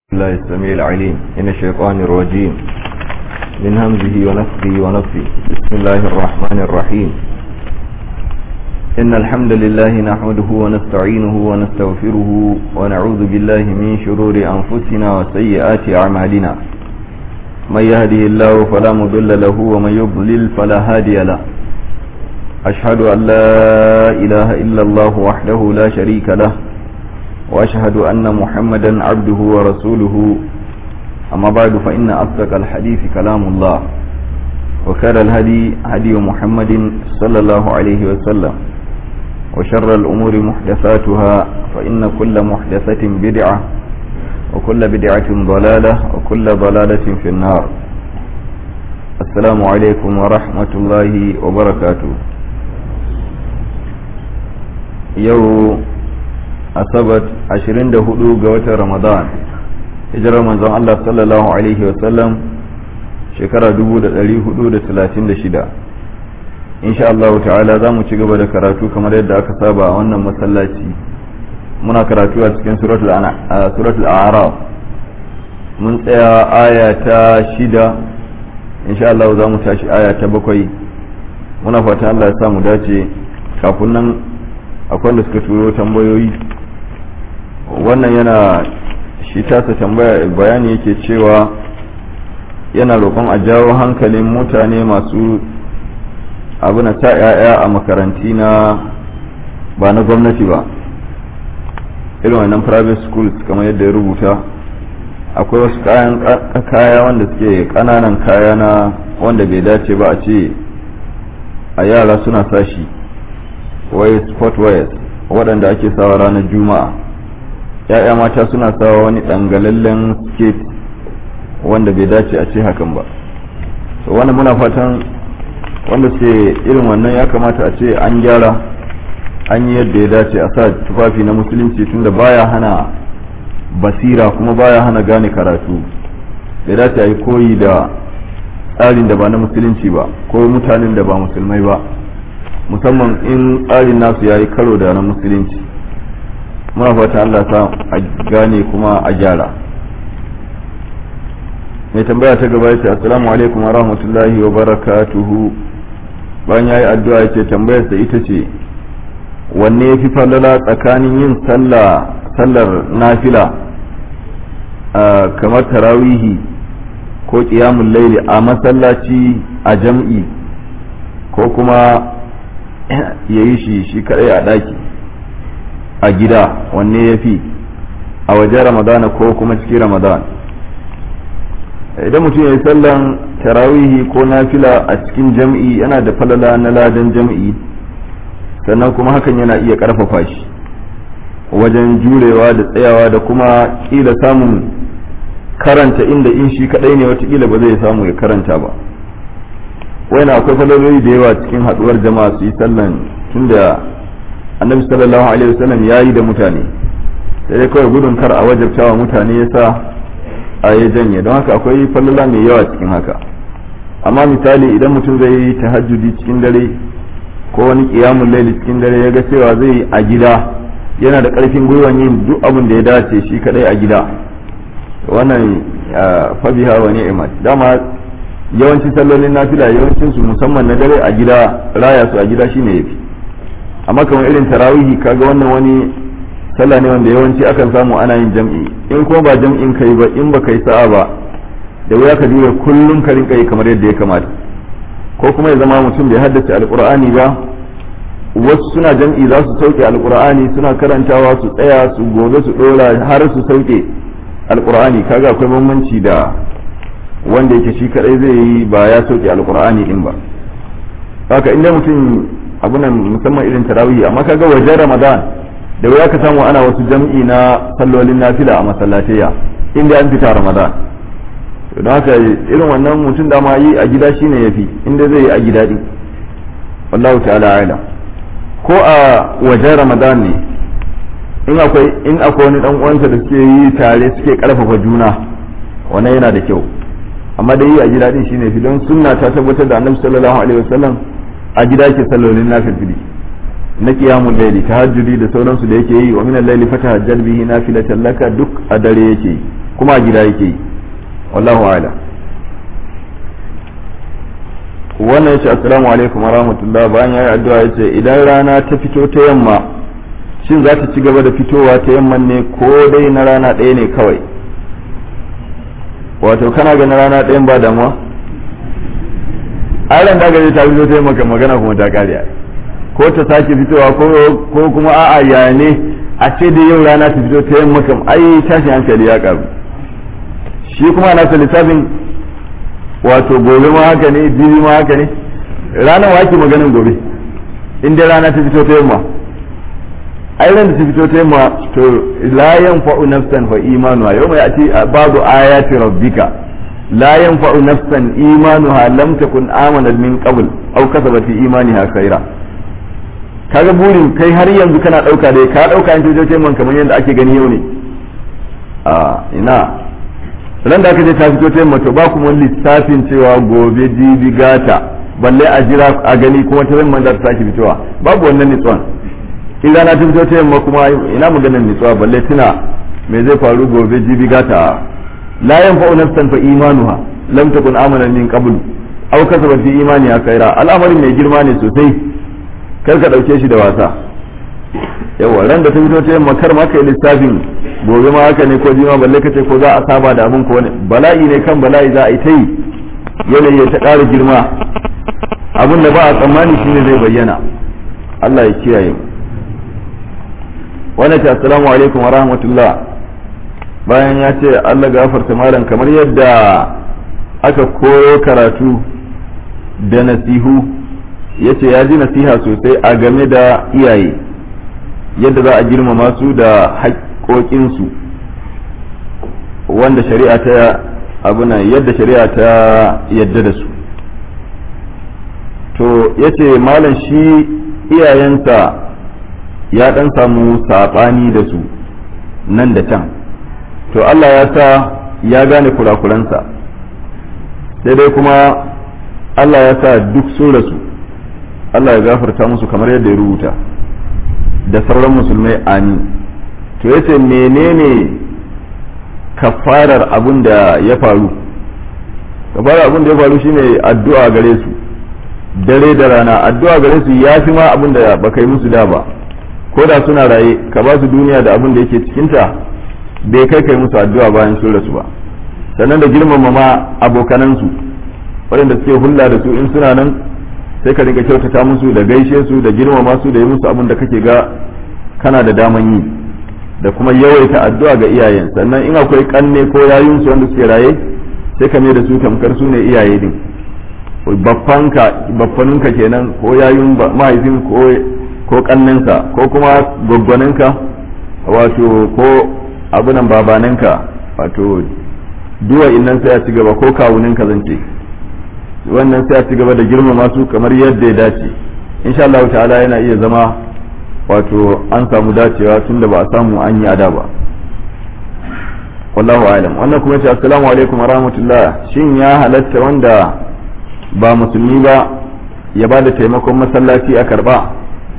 الله السميع العليم من الشيطان الرجيم من همزه ونفخه ونفخه بسم الله الرحمن الرحيم إن الحمد لله نحمده ونستعينه ونستغفره ونعوذ بالله من شرور أنفسنا وسيئات أعمالنا من يهده الله فلا مضل له ومن يضلل فلا هادي له أشهد أن لا إله إلا الله وحده لا شريك له وأشهد أن محمدا عبده ورسوله أما بعد فإن أصدق الحديث كلام الله وكان الهدي هدي محمد صلى الله عليه وسلم وشر الأمور محدثاتها فإن كل محدثة بدعة وكل بدعة ضلالة وكل ضلالة في النار السلام عليكم ورحمة الله وبركاته يوم asabar 24 ga watan ramadan hijirar manzon Allah sallallahu alaihi wasallam shekara 1436 insha Allah ta'ala za mu ci gaba da karatu kamar yadda aka saba a wannan masallaci muna karatu a cikin suratul a'raf mun tsaya aya ta shida insha Allah za mu tashi aya ta bakwai muna fata Allah ya sa mu dace kafin nan akwai da suka turo tambayoyi wannan yana shi tasa tambaya bayani yake cewa yana roƙon a jawo hankalin mutane masu abu na ta 'ya'ya a makaranti na ba na gwamnati ba irin wannan private schools kamar yadda ya rubuta akwai wasu kayan kaya wanda suke ƙananan kaya na wanda bai dace ba a ce a yara suna sashi wai sport wears waɗanda ake sawa ranar juma'a ya'ya mata suna sawa wani dangalallen skate wanda bai dace a ce hakan ba so wani muna fatan wanda ce irin wannan ya kamata a ce an gyara an yi yadda ya dace a sa tufafi na musulunci tunda baya hana basira kuma baya hana gane karatu bai dace a yi koyi da tsarin da ba na musulunci ba ko mutanen da ba musulmai ba musamman in tsarin nasu ya yi karo da na musulunci muna fata Allah sa a gane kuma a gyara mai tambaya ta gaba yace assalamu alaikum wa rahmatullahi wa barakatuhu bayan yayi addu'a yace tambayar sa ita ce wanne yafi falala tsakanin yin sallah sallar nafila kamar tarawihi ko qiyamul layli a masallaci a jam'i ko kuma yayi shi shi kadai a daki a gida wanne ya fi a wajen ramadana ko kuma cikin ramadan idan mutum ya yi sallan tarawihi ko nafila a cikin jam'i yana da falala na ladan jam'i sannan kuma hakan yana iya karfafa shi wajen jurewa da tsayawa da kuma kila samun karanta inda in shi kadai ne watakila ba zai samu ya karanta ba wani akwai falaloli da yawa cikin haduwar jama'a su yi sallan tunda annabi sallallahu alaihi wasallam ya yi da mutane sai dai kawai gudun kar a wajabtawa mutane ya sa a ya janye don haka akwai fallala mai yawa cikin haka amma misali idan mutum zai yi tahajjudi cikin dare ko wani kiyamun laili cikin dare ya ga cewa zai yi a gida yana da karfin gwiwan yin duk abin da ya dace shi kadai a gida wannan fabiha wa ni'mat dama yawancin sallolin nafila yawancin su musamman na dare a gida raya su a gida shine yafi amma kamar irin tarawihi kaga wannan wani sallah ne wanda yawanci akan samu ana yin jam'i in kuma ba jam'in kai ba in ba kai sa'a ba da wuya ka jure kullum ka rinka yi kamar yadda ya kamata ko kuma ya zama mutum bai haddace alqur'ani ba wasu suna jam'i za su sauke alqur'ani suna karantawa su tsaya su gobe su dora har su sauke alqur'ani kaga akwai bambanci da wanda yake shi kadai zai yi ba ya sauke alqur'ani din ba haka inda mutum abunan musamman irin tarawih amma kaga wajen ramadan da wuya ka samu ana wasu jam'i na sallolin nafila a masallatayya inda an fita ramadan don haka irin wannan mutum da ma yi a gida shine yafi inda zai yi a gida din wallahu ta'ala alam ko a wajen ramadan ne in akwai in akwai wani dan uwansa da suke yi tare suke karfafa juna wannan yana da kyau amma da yi a gida din shine fi don sunna ta tabbatar da annabi sallallahu alaihi wasallam a gida ke sallolin nafilfili na qiyamul layli tahajjudi da sauransu da yake yi wa min al-layli fatahajjal bihi nafilatan laka duk a dare yake yi kuma a gida yake yi wallahu a'lam wannan ya ce assalamu alaikum wa rahmatullah bayan ya yi addu'a ya ce idan rana ta fito ta yamma shin za ta ci gaba da fitowa ta yamman ne ko dai na rana ɗaya ne kawai wato kana ga na rana ɗayan ba damuwa aran da gaje ta fito ta yamma magana kuma ta kariya ko ta sake fitowa ko kuma a'a ya ne a ce da yau rana ta fito ta yamma kam ai tashin hankali ya karu shi kuma na lissafin wato gobe ma haka ne jibi ma haka ne ranar wa ake maganin gobe in dai rana ta fito ta yamma ai ran da ta fito ta yamma to la yanfa'u nafsan fa imanuha yawma ya'ti ba'du ayati rabbika la yanfa'u nafsan imanuha lam takun amanat min qabl aw kasabat fi imaniha khaira kaga burin kai har yanzu kana dauka dai ka dauka in ta yamma kamar yadda ake gani yau ne a ina ran da aka je ta fito ta yamma to ba kuma lissafin cewa gobe jibi gata balle a jira a gani kuma ta yamma za ta sake fitowa babu wannan nitsuwan in rana ta fito ta yamma kuma ina maganar nitsuwa balle tuna me zai faru gobe jibi gata la yanfa'u nafsan fa imanuha lam takun amanan min qabl aw kasabat fi imaniha khaira al'amarin mai girma ne sosai kar ka dauke shi da wasa yawa ran da ta fito ta yamma kar ma kai lissafin gobe ma haka ne ko jima balle kace ko za a saba da abin ko wani bala'i ne kan bala'i za a yi ta yi yanayi ya ta ƙara girma abin da ba a tsammani shine zai bayyana Allah ya kiyaye wannan ta assalamu alaikum wa rahmatullah bayan ya ce Allah gafarta malam kamar yadda aka koyo karatu da nasihu ya ce ya ji nasiha sosai a game da iyaye yadda za a girmama su da haƙoƙinsu wanda shari'a ta abuna yadda shari'a ta yadda da su to ya ce malam shi iyayensa ya ɗan samu saɓani da su nan da can to Allah ya sa ya gane kurakuransa sai dai kuma Allah ya sa duk sun rasu Allah ya gafarta musu kamar yadda ya rubuta da sauran musulmai amin to yace menene kafarar abin da ya faru kafarar abin da ya faru shine addu'a gare su dare da rana addu'a gare su ya fi ma abin da baka yi musu da ba ko da suna raye ka ba su duniya da abin da yake cikinta bai kai kai musu addu'a bayan sun rasu ba sannan da girmama ma abokanansu waɗanda suke hulla da su in suna nan sai ka dinga kyautata musu da gaishe su da girmama su da yi musu abin da kake ga kana da daman yi da kuma yawaita addu'a ga iyayen sannan in akwai kanne ko yayun su wanda suke raye sai ka mai da su tamkar su ne iyaye din baffanka baffaninka kenan ko yayun mahaifin ko ko kannenka ko kuma gwaggwaninka wato ko abunan babananka wato duwa innan sai a ci gaba ko kawuninka zan ce wannan sai a ci gaba da girmama su kamar yadda ya dace insha Allah ta'ala yana iya zama wato an samu dacewa tunda ba a samu an yi ada ba wallahu alam wannan kuma ce assalamu alaikum wa rahmatullah shin ya halatta wanda ba musulmi ba ya ba da taimakon masallaci a karba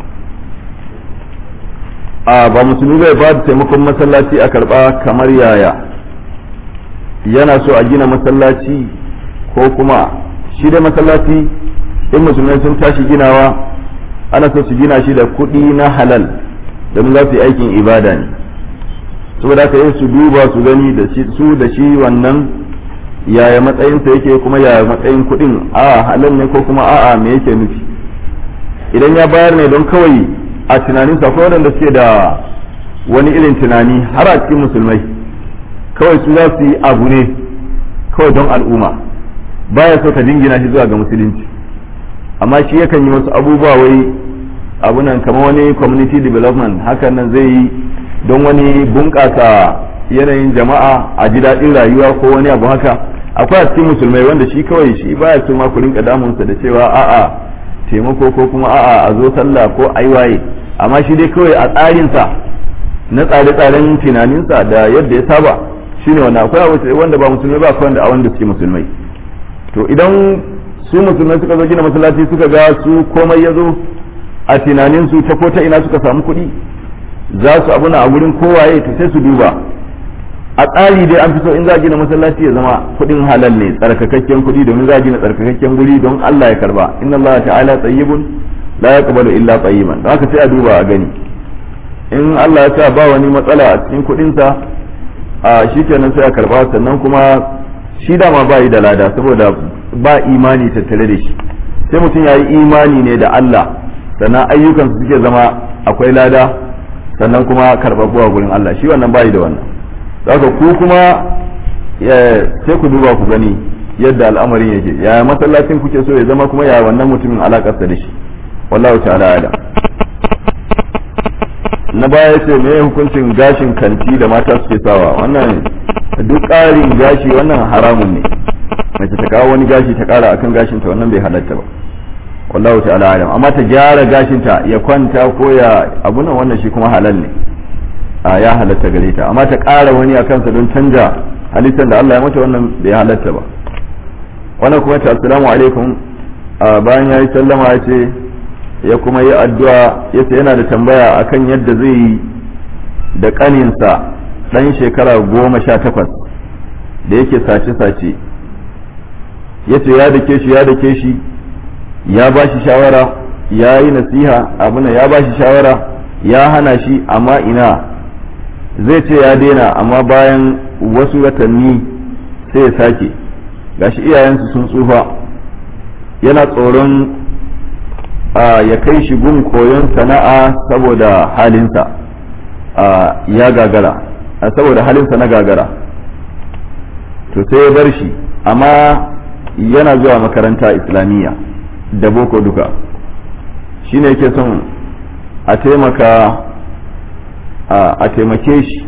a ba musulmi bai ba da taimakon masallaci a karba kamar yaya yana so a gina masallaci ko kuma shi da masallaci in musulmai sun tashi ginawa ana so su gina shi da kuɗi na halal domin za su yi aikin ibada ne saboda haka yin su duba su gani da su da shi wannan yaya matsayinsa yake kuma yaya matsayin kuɗin a halal ne ko kuma a'a me yake nufi idan ya bayar ne don kawai a tunaninsa akwai waɗanda suke da wani irin tunani har a cikin musulmai kawai su za su yi abu ne kawai don al'umma baya so ka jingina shi zuwa ga musulunci amma shi yakan yi wasu abubuwa wai abunan kamar wani community development hakan nan zai yi don wani bunƙasa yanayin jama'a a ji daɗin rayuwa ko wani abu haka akwai a cikin musulmai wanda shi kawai shi baya so ma ku rinka damunsa da cewa a'a taimako ko kuma a'a a zo sallah ko aiwaye amma shi dai kawai a tsarinsa na tsare-tsaren tunaninsa da yadda ya saba shine wanda akwai wanda ba musulmai ba akwai wanda a wanda suke musulmai to idan su musulmai suka zo gina masallaci suka ga su komai ya zo a tunaninsu ta ko ta ina suka samu kuɗi za su abuna a wurin kowaye to sai su duba a tsari dai an fi so in za a gina masallaci ya zama kuɗin halal ne tsarkakakken kuɗi domin za a gina tsarkakakken guri don Allah ya karba inna Allah ta'ala tayyibun la yaqbalu illa tayyiban don haka sai a duba a gani in Allah ya sa ba wani matsala a cikin kuɗinsa a shikenan sai a karba sannan kuma shi dama ba yi da lada saboda ba imani tattare da shi sai mutum ya yi imani ne da Allah sannan ayyukan su suke zama akwai lada sannan kuma karɓaɓɓuwa gurin Allah shi wannan ba yi da wannan haka ku kuma sai ku duba ku gani yadda al'amarin yake ya masallacin kuke so ya zama kuma ya wannan mutumin alakarsa da shi wallahu ta'ala ala na baya ce me hukuncin gashin kanti da mata suke sawa wannan duk ƙarin gashi wannan haramun ne mace ta kawo wani gashi ta ƙara akan gashinta wannan bai halatta ba wallahu ta'ala alam amma ta gyara gashinta ya kwanta ko ya abu nan wannan shi kuma halal ne a ya halatta gare ta amma ta ƙara wani a kansa don canja halittar da Allah ya mata wannan bai halatta ba wannan kuma ta assalamu alaikum bayan ya yi sallama ya ce ya kuma yi addu'a ya ce yana da tambaya akan yadda zai yi da ƙaninsa ɗan shekara goma sha takwas da yake sace-sace ya ce ya dake shi ya dake shi ya ba shi shawara ya yi nasiha abuna ya ba shi shawara ya hana shi amma ina zai ce ya daina amma bayan wasu watanni sai ya sake gashi iyayensu sun tsufa yana tsoron ya kai shi gun koyon sana'a saboda halinsa ya gagara saboda halinsa na gagara to sai ya bar shi amma yana zuwa makaranta islamiyya da boko duka shine yake son a taimaka a taimake shi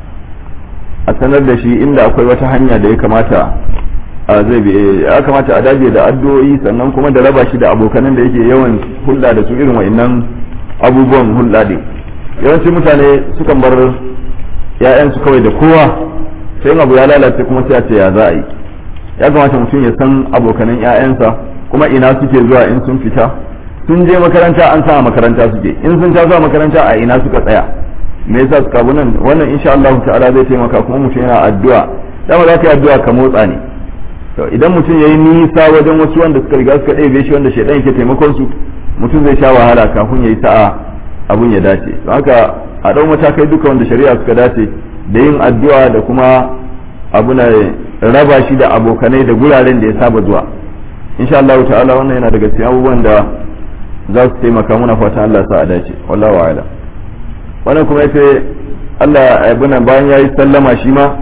a sanar da shi inda akwai wata hanya da ya kamata zai bi ya kamata a dage da addu'o'i sannan kuma da raba shi da abokanan da yake yawan hulɗa da su irin wa'annan abubuwan hulɗa din yawancin mutane sukan bar ‘ya'yansu kawai da kowa sai abu ya lalace kuma sai a ce ya za a yi ya kamata mutum ya san abokanan ‘ya'yansa kuma ina suke zuwa in sun fita sun je makaranta an sa a makaranta suke in sun taso a makaranta a ina suka tsaya me yasa suka bu nan wannan insha Allah ta'ala zai taimaka kuma mutum yana addu'a dama za ka yi addu'a ka motsa ne to idan mutum yayi nisa wajen wasu wanda suka riga suka ɗebe shi wanda shaidan yake taimakon su mutum zai sha wahala kafin yayi sa'a abun ya dace don haka a ɗau matakai duka wanda shari'a suka dace da yin addu'a da kuma abu na raba shi da abokanai da guraren da ya saba zuwa insha Allah ta'ala wannan yana daga cikin abubuwan da za su taimaka muna fatan Allah sa a dace wallahu a'ala wannan kuma yace Allah abuna bayan yayi sallama shi ma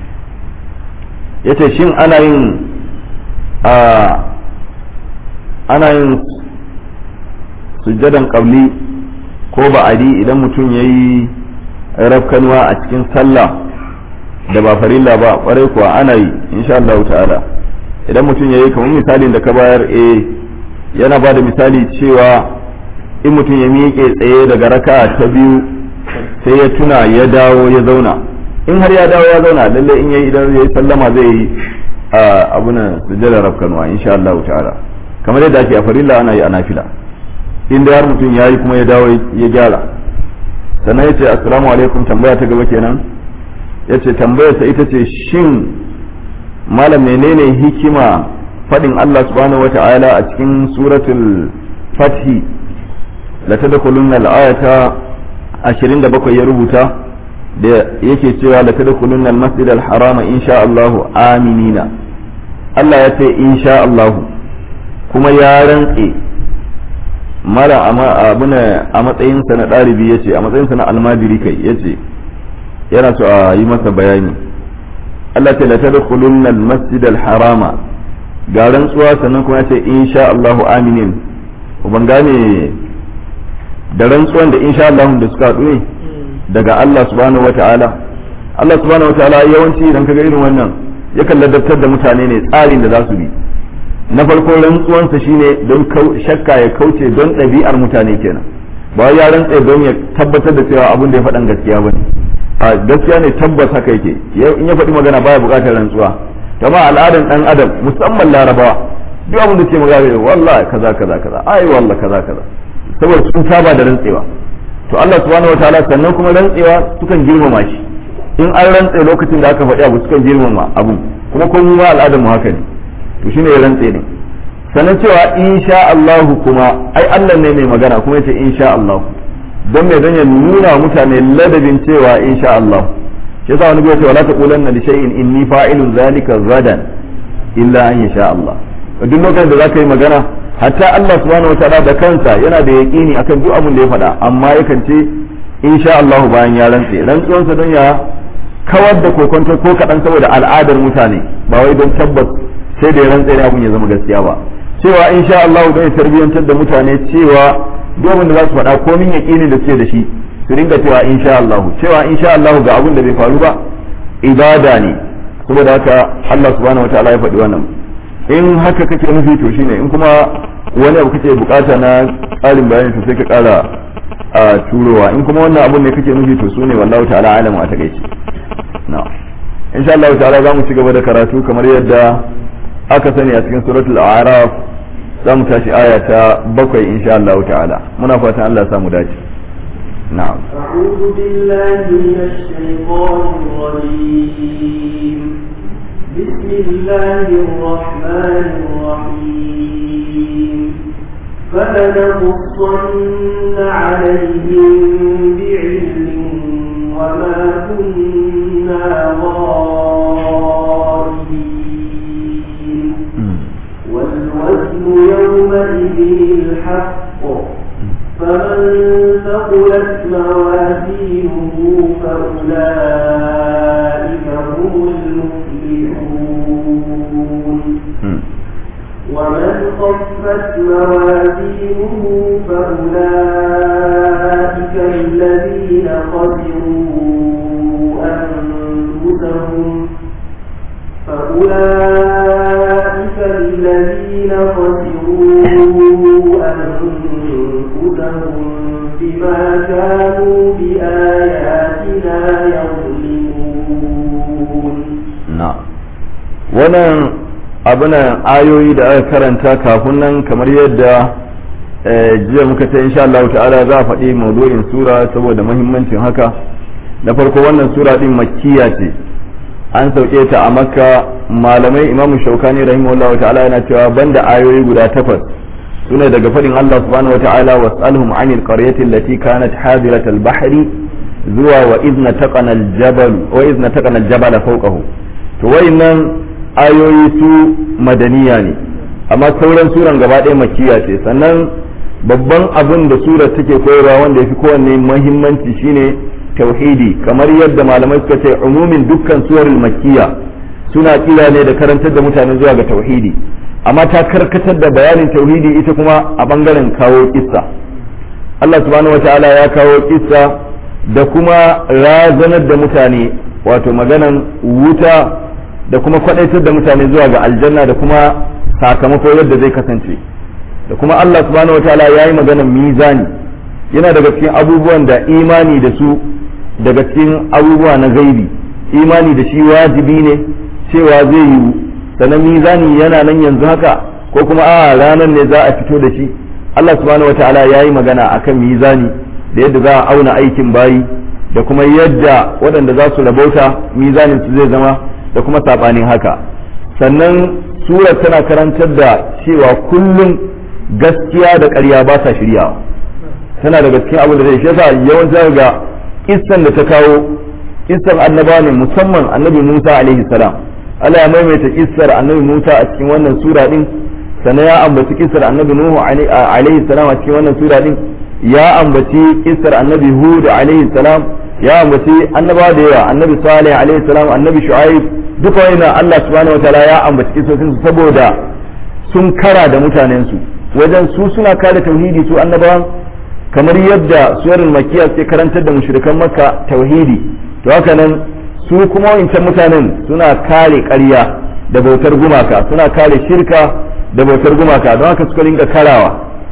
yace shin ana yin a ana yin sujjadan qabli ko ba'adi idan mutum yayi rafkanuwa a cikin sallah da ba farilla ba kwarai kuwa ana yi insha Allah ta'ala idan mutum yayi kamar misalin da ka bayar eh yana ba da misali cewa in mutum ya miƙe tsaye daga raka ta biyu sai ya tuna ya dawo ya zauna in har ya dawo ya zauna lalle in yayi idan yayi sallama zai yi abuna sujjada rafkanuwa insha Allah ta'ala kamar yadda ake a farilla ana yi a nafila in da har mutum yayi kuma ya dawo ya gyara sannan yace assalamu alaikum tambaya ta gaba kenan yace tambayarsa ita ce shin malam menene hikima fadin Allah subhanahu wa ta'ala a cikin suratul fathi la tadkhulunna al-ayata 27 ya rubuta da yake cewa la tadkhulunna al-masjid al-harama insha Allah aminina Allah ya ce insha Allah kuma ya rantse mara abuna a matsayinsa na ɗalibi ya ce a matsayinsa na almajiri kai ya ce yana so a yi masa bayani Allah ce la tadkhulunna al-masjid al-harama ga rantsuwa sannan kuma ya ce insha Allahu aminin ban gane da rantsuwan da insha Allah da suka haɗu ne daga Allah subhanahu wata'ala Allah subhanahu wata'ala yawanci idan kaga irin wannan yakan ladabtar da mutane ne tsarin da za su bi na farko rantsuwansa shine don shakka ya kauce don ɗabi'ar mutane kenan ba ya rantse don ya tabbatar da cewa abin da ya faɗan gaskiya bane a gaskiya ne tabbas haka yake in ya faɗi magana baya buƙatar rantsuwa kama al'adan dan adam musamman larabawa duk abin da ke magana wallahi kaza kaza kaza ai wallahi kaza kaza saboda sun saba da rantsewa to Allah subhanahu wataala sannan kuma rantsewa sukan girmama shi in an rantse lokacin da aka faɗi abu sukan girmama abu kuma kun ma al'adar mu haka ne to shine ya rantse ne sannan cewa insha Allah kuma ai Allah ne mai magana kuma yace insha Allah don me don ya nuna mutane ladabin cewa insha Allah shi yasa wani bai ce wala taqulanna li shay'in inni fa'ilun zalika gadan illa an yasha Allah duk lokacin da zaka yi magana hatta Allah subhanahu wataala da kansa yana da yaqini akan duk abin da ya faɗa amma yakan ce insha Allah bayan ya rantse rantsuwansa don ya kawar da kokonto ko kaɗan saboda al'adar mutane ba wai don tabbas sai da ya rantse ne abin ya zama gaskiya ba cewa insha Allah don ya tarbiyyantar da mutane cewa duk abin da za su faɗa komin yaqini da suke da shi su ringa cewa insha Allah cewa insha Allah ga abin da bai faru ba ibada ne saboda haka Allah subhanahu wataala ya faɗi wannan in haka kake nufi to shine in kuma wani abu kake bukata na tsarin bayani to sai ka kara a turowa in kuma wannan abun ne kake nufi to sune wallahu ta'ala alamu a takaice na insha Allah ta'ala za mu ci gaba da karatu kamar yadda aka sani a cikin suratul a'raf za mu tashi aya ta bakwai insha Allah ta'ala muna fatan Allah ya samu dace na'am أعوذ بالله من الشيطان الرجيم بسم الله الرحمن الرحيم فلنقصن عليهم بعلم وما كنا غائبين والوزن يومئذ الحق فمن ثقلت موازينه فأولئك هم المفلحون ومن خفت موازينه فأولئك الذين خسروا أنفسهم فأولئك الذين خسروا أنفسهم بما كانوا بآياتنا يظلمون na'am wannan abunan ayoyi da aka karanta kafin nan kamar yadda jiya muka ta insha Allah ta'ala za a faɗi maudu'in sura saboda muhimmancin haka na farko wannan sura din makkiya ce an sauke ta a makka malamai imamu shaukani rahimahullah ta'ala yana cewa banda ayoyi guda takwas sune daga faɗin Allah subhanahu wa ta'ala was'alhum 'anil qaryati allati kanat hadirat al-bahri zuwa wa idna taqana al-jabal wa idna taqana al-jabala fawqahu to wayannan ayoyi su madaniya ne amma sauran suran gaba ɗaya makiya ce sannan babban abin da surar take koyarwa wanda ya fi kowanne muhimmanci shine tauhidi kamar yadda malamai suka ce umumin dukkan suwarul makkiya suna kira ne da karantar da mutane zuwa ga tauhidi amma ta karkatar da bayanin tauhidi ita kuma a bangaren kawo kissa Allah subhanahu wataala ya kawo kissa da kuma razanar da mutane wato maganan wuta da kuma kwadaitar da mutane zuwa ga aljanna da kuma sakamako yadda zai kasance da kuma Allah subhanahu wataala ya yi maganan mizani yana daga cikin abubuwan da imani da su daga cikin abubuwa na gaibi imani da shi wajibi ne cewa zai yiwu sannan mizani yana nan yanzu haka ko kuma a ranar ne za a fito da shi Allah subhanahu wataala ya yi magana akan mizani da yadda za a auna aikin bayi da kuma yadda waɗanda za su rabauta mizanin su zai zama da kuma saɓanin haka sannan surar tana karantar da cewa kullum gaskiya da ƙarya ba sa shiryawa tana da cikin abin da zai shi yasa yawanci ga kissan da ta kawo kissan annaba ne musamman annabi Musa alaihi salam Allah ya maimaita kissar annabi Musa a cikin wannan sura din sannan ya ambaci kissar annabi Nuhu alaihi salam a cikin wannan sura din ya ambaci kissar annabi Hud alaihi salam ya ambaci annabawa da yawa annabi Salih alaihi salam annabi Shu'aib duka wannan Allah subhanahu wataala ya ambaci kissosin su saboda sun kara da mutanen su wajen su suna kare tauhidi su annabawan kamar yadda suwarin makiya suke karantar da mushrikan makka tauhidi to haka nan su kuma wancan mutanen suna kare ƙarya da bautar gumaka suna kare shirka da bautar gumaka don haka suka rinka karawa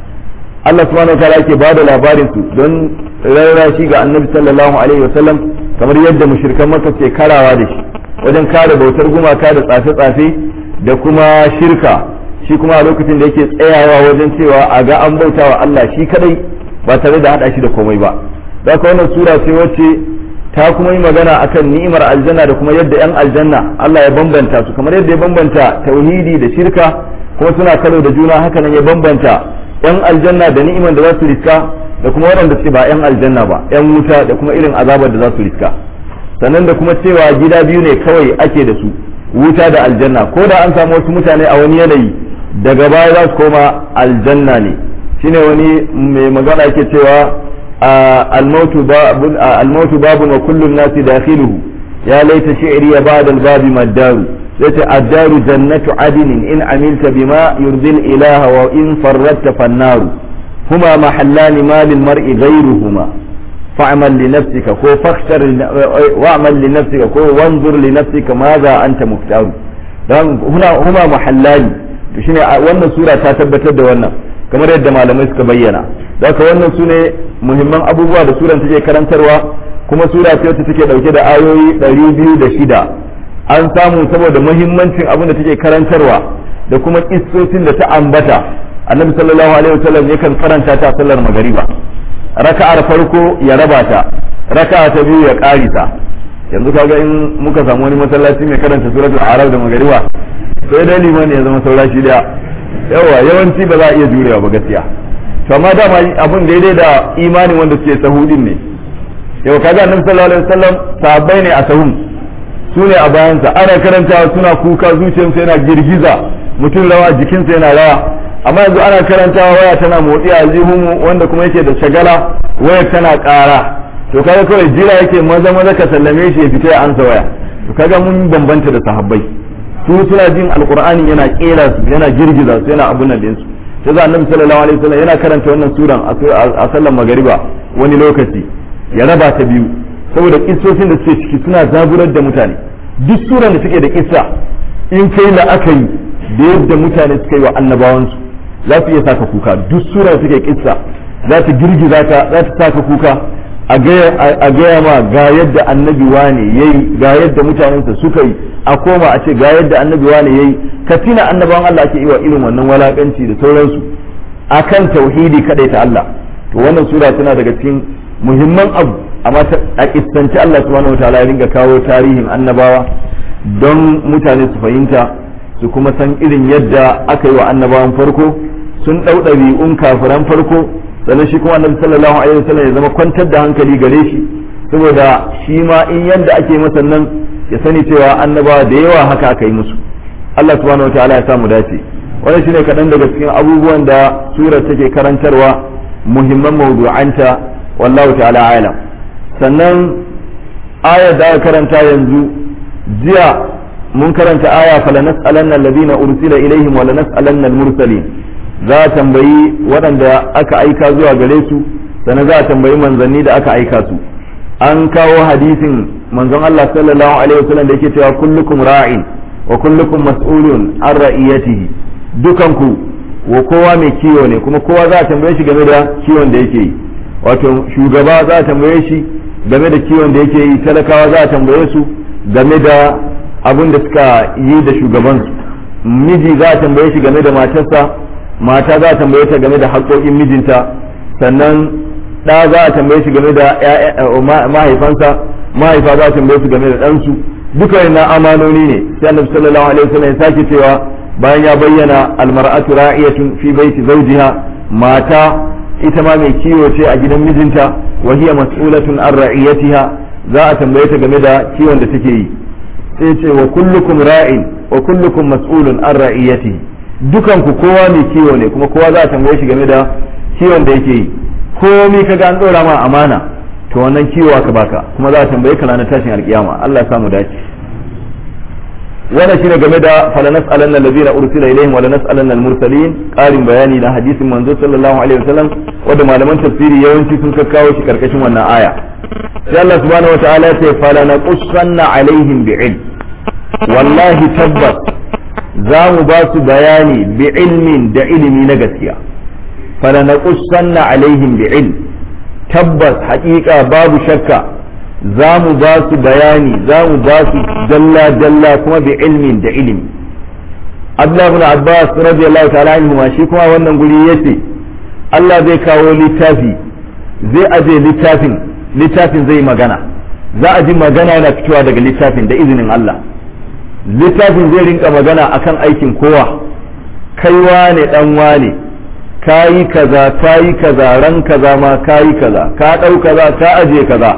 Allah subhanahu wataala yake ba da labarin su don rarrashi ga annabi sallallahu alaihi wasallam kamar yadda mushrikan makka suke karawa da shi wajen kare bautar gumaka da tsafe-tsafe da kuma shirka shi kuma a lokacin da yake tsayawa wajen cewa a ga an bauta wa Allah shi kadai ba tare da hada shi da komai ba da ka wannan sura ce wacce ta kuma yi magana akan ni'imar aljanna da kuma yadda 'yan aljanna Allah ya bambanta su kamar yadda ya bambanta tauhidi da shirka kuma suna karo da juna haka nan ya bambanta 'yan aljanna da ni'imar da za su riska da kuma waɗanda suke ba 'yan aljanna ba 'yan wuta da kuma irin azabar da za su riska sannan da kuma cewa gida biyu ne kawai ake da su wuta da aljanna ko da an samu wasu mutane a wani yanayi daga baya za su koma aljanna ne shine wani mai magana yake cewa الموت باب وكل الناس داخله يا ليت شعري بعد الباب ما الدار ليت الدار جنة عدن إن عملت بما يرضي الإله وإن فردت فالنار هما محلان ما للمرء غيرهما فاعمل لنفسك كو فاختر واعمل لنفسك كو وانظر لنفسك ماذا أنت مختار هنا هما محلان shine wannan sura ta tabbatar da wannan kamar yadda malamai suka bayyana haka wannan su ne muhimman abubuwa da suran take karantarwa kuma sura ce wacce take dauke da ayoyi ɗari biyu da shida an samu saboda muhimmancin abin da take karantarwa da kuma kissosin da ta ambata annabi sallallahu alaihi wasallam yakan karanta ta sallar magariba raka'ar farko ya raba ta raka'a ta biyu ya karisa yanzu kaga in muka samu wani masallaci mai karanta suratul arab da magariba sai dai liman ya zama saura shi daya yawa yawanci ba za a iya jurewa ba gaskiya to amma dama abun daidai da imanin wanda suke sahudin ne yau kaga annabi sallallahu alaihi wasallam sahabbai ne a sahun su ne a bayansa ana karantawa suna kuka zuciyarsa yana girgiza mutum rawa jikinsa yana rawa amma yanzu ana karantawa waya tana motsi a aljihun wanda kuma yake da shagala waya tana ƙara to kaga kawai jira yake maza maza ka sallame shi ya fita ya ansa waya to kaga mun bambanta da sahabbai su suna jin alqur'ani yana kera su yana girgiza su yana abun nan din su sai za annabi sallallahu alaihi wasallam yana karanta wannan suran a sallar magariba wani lokaci ya raba ta biyu saboda kissocin da suke ciki suna zaburar da mutane duk suran da suke da kissa in kai la'akari da yadda mutane suka yi wa annabawansu za su iya saka kuka duk suran da suke kissa za ta girgiza ta za ta saka kuka a gaya ma ga yadda annabi wane yayi ga yadda mutanensa suka yi a koma a ce ga yadda annabi wane yayi ka tina annabawan Allah ake yi wa irin wannan walakanci da sauransu akan tauhidi kadai ta Allah to wannan sura tana daga cikin muhimman abu amma a kissanci Allah subhanahu wataala ya ringa kawo tarihin annabawa don mutane su fahimta su kuma san irin yadda aka yi wa annabawan farko sun ɗau ɗabi'un kafiran farko sannan shi kuma annabi sallallahu alaihi wasallam ya zama kwantar da hankali gare shi saboda shi ma in yadda ake masa nan ya sani cewa annabawa da yawa haka aka yi musu Allah subhanahu wataala ya samu dace wannan shine kaɗan daga cikin abubuwan da surar take karantarwa muhimman mawdu'anta wallahu ta'ala alam sannan ayar da aka karanta yanzu jiya mun karanta aya fala nas'alanna alladhina ursila ilaihim wa la nas'alanna al-mursalin za a tambayi waɗanda aka aika zuwa gare su sannan za a tambayi manzanni da aka aika su an kawo hadisin manzon Allah sallallahu alaihi wasallam da yake cewa kullukum ra'in wa kullukum mas'ulun an ra'iyatihi dukanku wa kowa mai kiwo ne kuma kowa za a tambaye shi game da kiwon da yake yi wato shugaba za a tambaye shi game da kiwon da yake yi talakawa za a tambaye su game da abin da suka yi da shugabansu miji za a tambaye shi game da matarsa mata za a tambaye ta game da haƙoƙin mijinta sannan ɗa za a tambaye shi game da mahaifansa mahaifa za a tambaye su game da ɗansu duka yana amanoni ne sai annabi sallallahu alaihi wasallam ya sake cewa bayan ya bayyana almar'atu ra'iyatun fi baiti zawjiha mata ita ma mai kiwo ce a gidan mijinta wa hiya mas'ulatun an ra'iyatiha za a tambaye ta game da kiwon da take yi sai ce wa kullukum ra'in wa kullukum mas'ulun an ra'iyatihi dukan ku kowa mai kiwo ne kuma kowa za a tambaye shi game da kiwon da yake yi komai kaga an dora ma amana to wannan kiwo aka baka kuma za a tambaye ka ranar tashin alkiyama Allah ya samu dace wannan shine game da falanas alanna allazina ursila ilaihim wala nas'alanna al-mursalin qarin bayani na hadisin manzo sallallahu alaihi wasallam wanda malaman tafsiri yawanci sun kakkawo shi karkashin wannan aya sai Allah subhanahu wataala ya ce falanaqussanna alaihim bi'ilm wallahi tabbas za mu ba su bayani bi ilmin da ilimi na gaskiya falanaqussanna alaihim bi'ilm tabbas haƙiƙa babu shakka za mu ba su bayani za mu ba su dalla dalla kuma bi ilmin da ilimi Abdullah ibn Abbas radiyallahu ta'ala anhu ma shi kuma wannan guri yace Allah zai kawo littafi zai aje littafin littafin zai magana za a ji magana yana fitowa daga littafin da izinin Allah littafin zai rinka magana akan aikin kowa kai wane dan wane kayi kaza kayi kaza ran kaza ma kayi kaza ka dau kaza ka aje kaza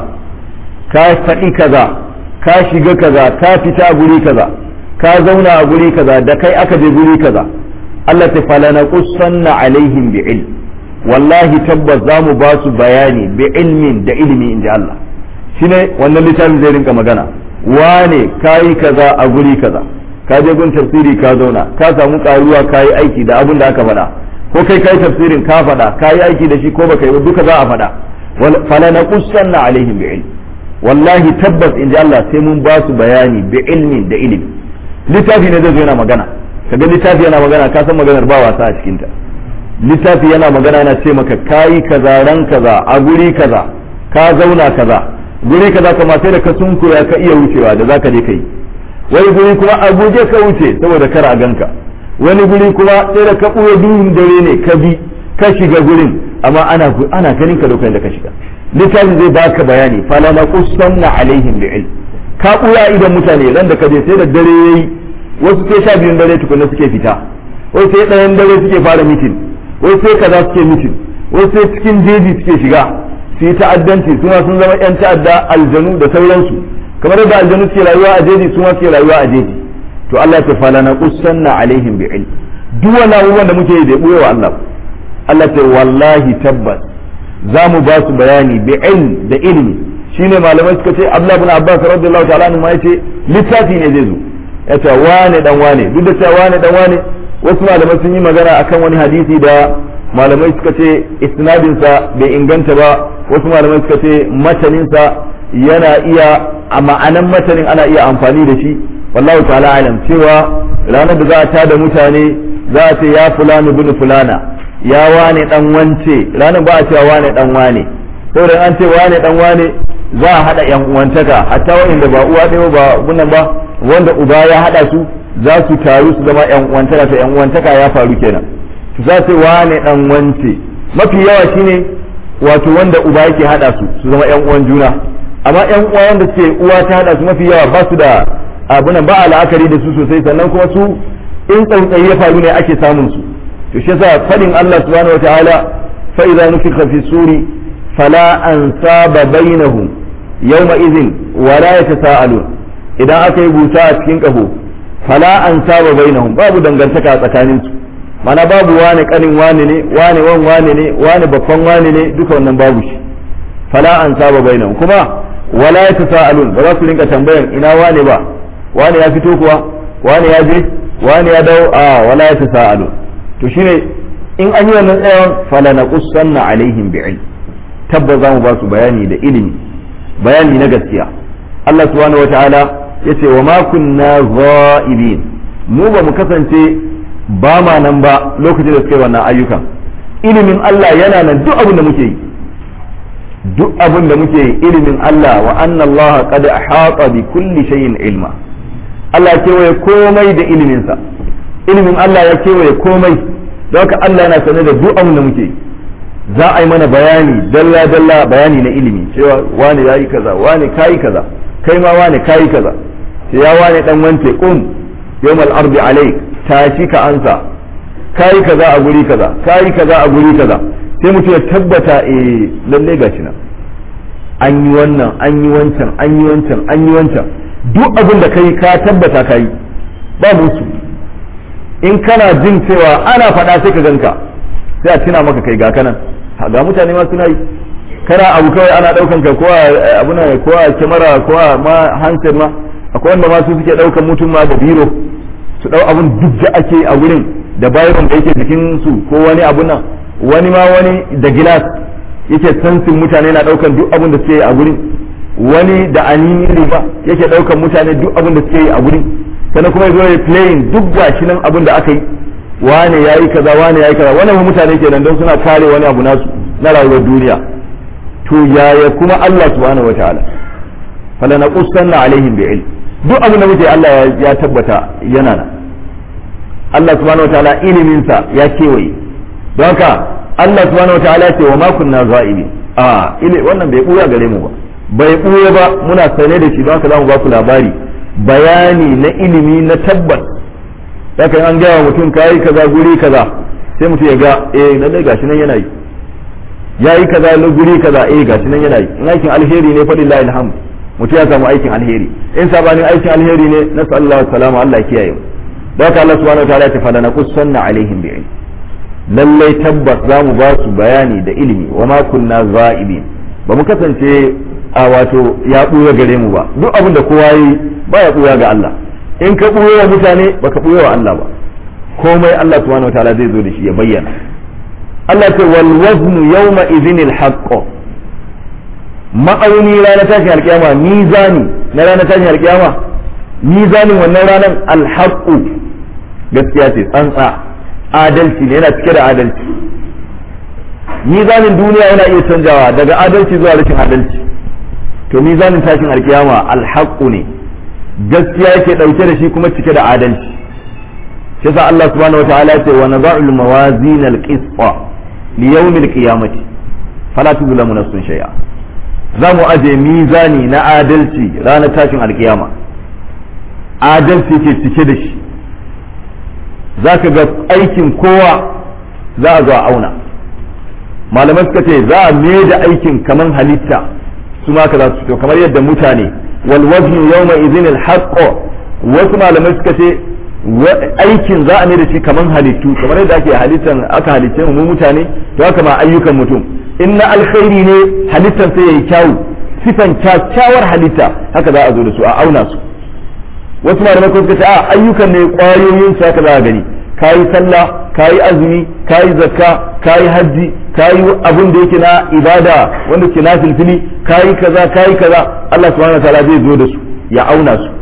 ka faɗi kaza ka shiga kaza ka fita guri kaza ka zauna a guri kaza da kai aka je guri kaza Allah ta falana qussanna alaihim bi ilm wallahi tabbas za mu ba su bayani bi ilmin da ilimi inji Allah shine wannan littafin zai rinka magana wane kayi kaza a guri kaza ka je gun tafsiri ka zauna ka samu karuwa kayi aiki da abin da aka faɗa ko kai kai tafsirin ka faɗa kayi aiki da shi ko baka yi ba duka za a faɗa falana qussanna alaihim bi ilm wallahi tabbas inji Allah sai mun ba su bayani bi ilmin da ilimi littafi ne zai zo yana magana kaga littafi yana magana ka san maganar ba wasa a cikin ta littafi yana magana yana ce maka kayi kaza ran kaza a guri kaza ka zauna kaza guri kaza kama sai da ka sunkuya ka iya wucewa da zaka je kai wani guri kuma a guje ka wuce saboda kar a ganka wani guri kuma sai da ka ɓuya duhun dare ne ka bi ka shiga gurin amma ana ana ganin ka lokacin da ka shiga littafin zai baka bayani fala na qussanna alaihim bi ilm ka ɓuya idan mutane ran da ka je sai da dare yayi wasu sai sha biyun dare tukunna suke fita wasu sai ɗayan dare suke fara mitin wasu sai kaza suke mitin wasu sai cikin jeji suke shiga su yi ta'addanci su ma sun zama yan ta'adda aljanu da sauransu kamar yadda aljanu suke rayuwa a jeji su ma suke rayuwa a jeji to Allah ya fala na qussanna alaihim bi ilm duk wani abubuwan da muke yi da buyewa Allah Allah ta wallahi tabbas za mu ba su bayani bi ilm da ilmi shine malamai suka ce Abdullah ibn Abbas radiyallahu ta'ala anhu ma yace littafi ne zai zo ya ce wane dan wane duk da cewa wane dan wane wasu malamai sun yi magana akan wani hadisi da malamai suka ce isnadinsa bai inganta ba wasu malamai suka ce mataninsa yana iya a ma'anan matanin ana iya amfani da shi wallahu ta'ala alam cewa ranar da za a tada mutane za a ce ya fulani bin fulana ya wane dan wance ranar ba a cewa wane dan wane saboda an ce wane dan wane za a hada yan uwantaka hatta wanda ba uwa ɗaya ba bunan ba wanda uba ya hada su za su taru su zama yan uwantaka ta yan uwantaka ya faru kenan za su wane dan wance mafi yawa shine wato wanda uba yake hada su su zama yan uwan juna amma yan uwa wanda suke uwa ta hada su mafi yawa ba su da abunan ba a la'akari da su sosai sannan kuma su in tsautsayi ya faru ne ake samun su to shi yasa fadin Allah subhanahu wataala fa idza nufikha fi suri fala ansaba bainahum yawma idhin wala yatasaalun idan aka yi busa a cikin kaho fala ansaba bainahum babu dangantaka a tsakanin su mana babu wane kanin wane ne wane wan wane ne wane babban wane ne duka wannan babu shi fala ansaba bainahum kuma wala yatasaalun ba za su rinka tambayan ina wane ba wane ya fito kuwa wane ya je wane ya dawo a wala yatasaalun to shine in an yi wannan tsayawan fala naqussanna alaihim bi'ilm tabba za mu ba su bayani da ilimi bayani na gaskiya Allah subhanahu wataala yace wa ma kunna ghaibin mu ba mu kasance ba ma nan ba lokacin da suka yi wannan ayyukan ilimin Allah yana nan duk abin da muke yi duk abin da muke yi ilimin Allah wa anna Allah qad ahata bi kulli shay'in ilma Allah ya kewaye komai da iliminsa ilimin Allah ya kewaye komai don haka Allah yana sane da duk abin da muke yi za a yi mana bayani dalla dalla bayani na ilimi cewa wani yayi kaza wani kayi kaza kai ma wani kayi kaza sai ya wani dan wance qum yawmal ardi alayk tashi ka ansa kayi kaza a guri kaza kayi kaza a guri kaza sai mutum ya tabbata eh lalle gashi nan an yi wannan an yi wancan an yi wancan an yi wancan duk abin da kai ka tabbata kai ba musu in kana jin cewa ana faɗa sai ka ganka sai a tuna maka kai ga kanan ga mutane ma suna yi kana abu kawai ana daukan ka ko abuna ko a kyamara ko a ma handset ma akwai wanda ma su suke daukan mutum ma da biro su dau abun duk da ake a wurin da bayan da yake jikin su ko wani abun nan wani ma wani da gilas yake sansin mutane na daukan duk abun da suke a wurin wani da anini riba yake daukan mutane duk abun da suke a wurin sannan kuma zo ya playing duk gashi nan abun da aka yi wane ya yi kaza wane ya yi kaza wannan mutane kenan don suna kare wani abu nasu na rayuwar duniya to yaya kuma Allah subhanahu wataala fala naqussanna alaihim bi'ilm duk abin da muke Allah ya tabbata yana nan Allah subhanahu wataala ilimin sa ya kewaye don haka Allah subhanahu wataala ce wa ma kunna za'ibi a ile wannan bai buya gare mu ba bai ɓuya ba muna sane da shi don haka za mu ba ku labari bayani na ilimi na tabbas haka an gaya wa mutum kayi kaza guri kaza sai mutum ya ga eh lallai gashi nan yana yi yayi kaza na guri kaza eh gashi nan yana yi in aikin alheri ne fa lillahi alhamd mutum ya samu aikin alheri in sabanin aikin alheri ne na sallallahu salama Allah ya kiyaye da haka Allah subhanahu wataala ya ce fala naqussanna alaihim bi ilm lallai tabbas za mu ba su bayani da ilimi wa ma kunna za'ibin ba mu kasance a wato ya buya gare mu ba duk abin da kowa yi ba ya buya ga Allah in ka buya wa mutane baka buya wa Allah ba komai Allah subhanahu wataala zai zo da shi ya bayyana Allah ce wal waznu yawma idhinil haqq ma'auni ranar tashin alkiyama mizani na ranar tashin alkiyama mizanin wannan ranar alhaqqu gaskiya ce tsantsa adalci ne yana cike da adalci mizanin duniya yana iya canjawa daga adalci zuwa rashin adalci to mizanin tashin alkiyama alhaqqu ne gaskiya yake dauke da shi kuma cike da adalci shi yasa Allah subhanahu wataala ya ce wa nada'ul mawazin alqisṭa li yawm alqiyamati fala tuzlamu nafsun shay'a za mu aje mizani na adalci ranar tashin alkiyama adalci ke cike da shi za ka ga aikin kowa za a zo a auna malamai suka ce za a mai da aikin kaman halitta su ma ka za su fito kamar yadda mutane wal waznu yawma idhin al wasu malamai suka ce aikin za a mai da shi kaman halittu kamar yadda ake halittan aka halicce mu mutane to haka ma ayyukan mutum in na alkhairi ne halittan sai yayi kyawu sifan kyakkyawar halitta haka za a zo da su a auna su wasu malamai kuma suka ce a ayyukan ne kwayoyin su haka za a gani kayi sallah kayi azumi kayi zakka kayi hajji kayi abin da yake na ibada wanda ke na filfili kayi kaza kayi kaza Allah subhanahu wataala zai zo da su ya auna su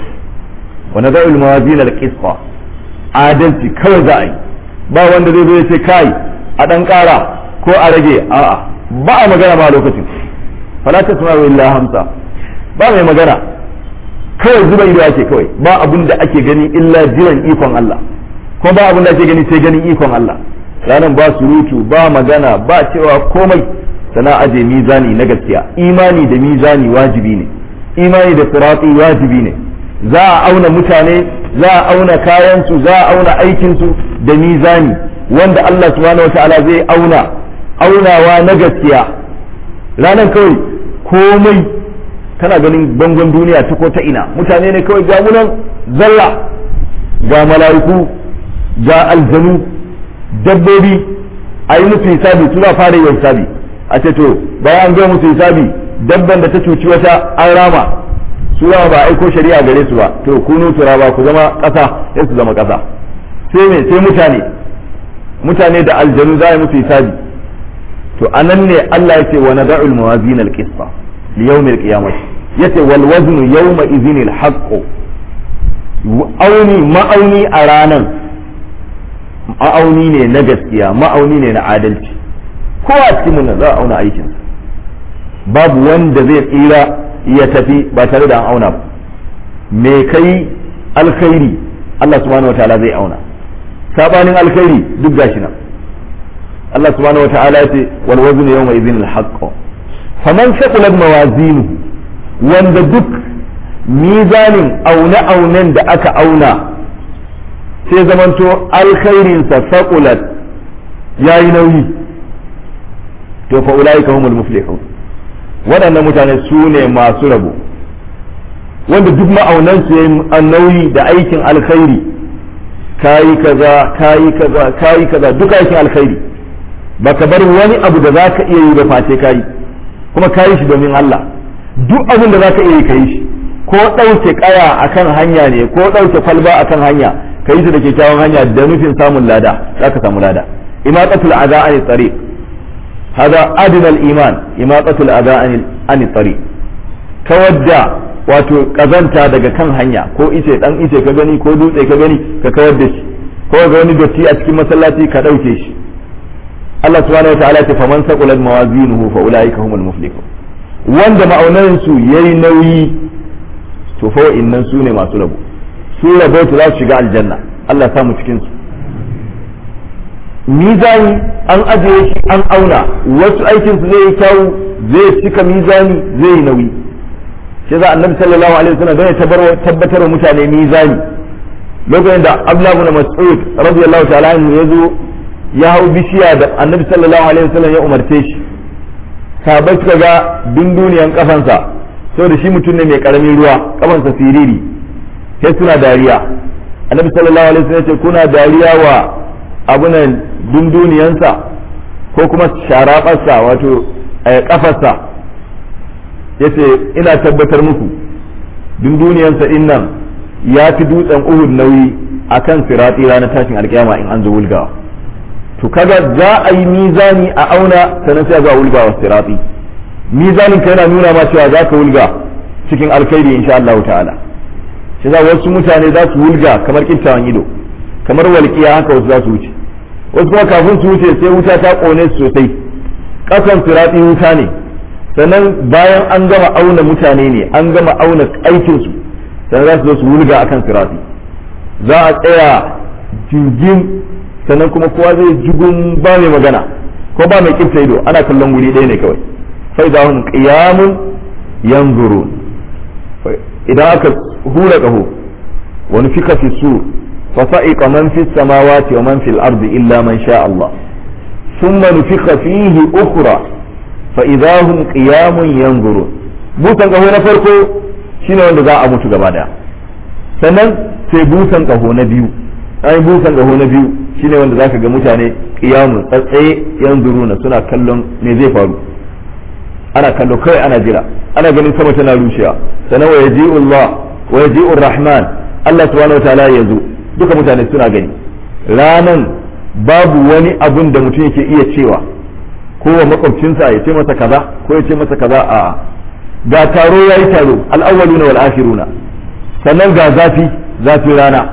wa nada'ul mawazin al-qisqa adalci kawai za a yi ba wanda zai zo ya ce kai a dan kara ko a rage a'a ba a magana ma lokacin fala tasma'u illa hamsa ba mai magana kawai zuba ido ake kawai ba abun da ake gani illa jiran ikon Allah ko ba abun da ake gani sai ganin ikon Allah ranan ba surutu ba magana ba cewa komai sana aje mizani na gaskiya imani da mizani wajibi ne imani da sirati wajibi ne za a auna mutane za a auna kayansu za a auna aikinsu da mizani wanda Allah subhanahu wataala zai auna aunawa na gaskiya ranan kawai komai kana ganin bangon duniya ta ko ta ina mutane ne kawai ga munan zalla ga mala'iku ga aljanu dabbobi a yi musu hisabi suna fara yin hisabi a ce to bayan an ga musu hisabi dabban da ta cuci wata an rama su ba aiko shari'a gare su ba to kunu turaba ku zama ƙasa sai su zama ƙasa sai me sai mutane mutane da aljanu za a yi musu hisabi to anan ne Allah ya ce wa nada'ul mawazin al-qisṭa li yawm al-qiyamah yace wal waznu yawma idhin al-haqq auni ma'auni a ranan ma'auni ne na gaskiya ma'auni ne na adalci ko a cikin mun za a auna aikin babu wanda zai tsira ya tafi ba tare da an auna ba me kai alkhairi Allah subhanahu wataala zai auna sabanin alkhairi duk gashi nan Allah subhanahu wataala ya ce wal wazn yawma idhin al haqq faman shaqulat mawazinuhu wanda duk mizanin aune aunen da aka auna sai zamanto alkhairinsa saqulat yayi nauyi to fa ulaika humul muflihun waɗannan mutane su ne masu rabo wanda duk ma'aunansu ya yi nauyi da aikin alkhairi kayi kaza kayi kaza kayi kaza duk aikin alkhairi baka bar wani abu da za ka iya yi ba face kayi kuma kayi shi domin Allah duk abin da za ka iya yi kayi shi ko ɗauke ƙaya akan hanya ne ko ɗauke kwalba akan hanya ka yi shi da kyakkyawan hanya da nufin samun lada za ka samu lada imaqatul aza an tariq hada adna al iman imaqatul aza an tariq kawar da wato kazanta daga kan hanya ko ice dan ice ka gani ko dutse ka gani ka kawar da shi ko ga wani dotti a cikin masallaci ka dauke shi Allah subhanahu wataala ya ce faman saqulat mawazinuhu fa ulaika humul muflihun wanda ma'aunan su yayi nauyi to fa innan su ne masu rabo su rabo za su shiga aljanna Allah ya samu cikin su mizani an ajiye shi an auna wasu aikin su zai yi kyau zai cika mizani zai yi nauyi shi za annabi sallallahu alaihi wasallam don ya tabbatar wa mutane mizani lokacin da Abdullah ibn Mas'ud radiyallahu ta'ala anhu ya zo ya hau bishiya da annabi sallallahu alaihi wasallam ya umarce shi sahabbai suka ga dunduniyan kafansa saboda shi mutum ne mai karamin ruwa kafansa siriri sai suna dariya annabi sallallahu alaihi wasallam ya ce kuna dariya wa abunan dunduniyansa ko kuma sharaɓarsa wato kafarsa ya ce ina tabbatar muku dunduniyansa in nan ya fi dutsen uhud nauyi a kan siratsi ranar tashin alkiyama in an zo wulgawa to kaga za a yi mizani a auna sannan sai ga wulgawa siratsi mizanin ka yana nuna ma cewa za ka wulga cikin alkhairi insha Allah ta'ala shi za wasu mutane za su wulga kamar kintawan ido kamar walƙiya haka wasu za su wuce wasu kuma kafin su wuce sai wuta ta kone su sosai ƙasan siratsi wuta ne sannan bayan an gama auna mutane ne an gama auna aikinsu sannan za su zo su wulga akan siratsi za a tsaya jirgin sannan kuma kowa zai jugun ba mai magana ko ba mai kifta ido ana kallon wuri ɗaya ne kawai fa idahum qiyamun yanzurun idan aka hura ƙaho wani fika fi sur فصعق من في السماوات ومن في الأرض إلا من شاء الله ثم نفخ فيه أخرى فإذا هم قيام ينظرون busan ƙaho na farko shine wanda za a mutu gaba daya sannan sai busan ƙaho na biyu ai busan ƙaho na biyu shine wanda zaka ga mutane qiyamun tsatsaye yanzuruna suna kallon me zai faru ana kallo kai ana jira ana ganin sama tana rushewa sannan wa yaji'u Allah wa yaji'u Rahman Allah subhanahu wa ta'ala ya zo duka mutane suna gani ranan babu wani abun da mutum yake iya cewa ko wa makwabcinsa ya ce masa kaza ko ya ce masa kaza a ga taro ya yi taro al'awwaluna wal akhiruna sannan ga zafi zafin rana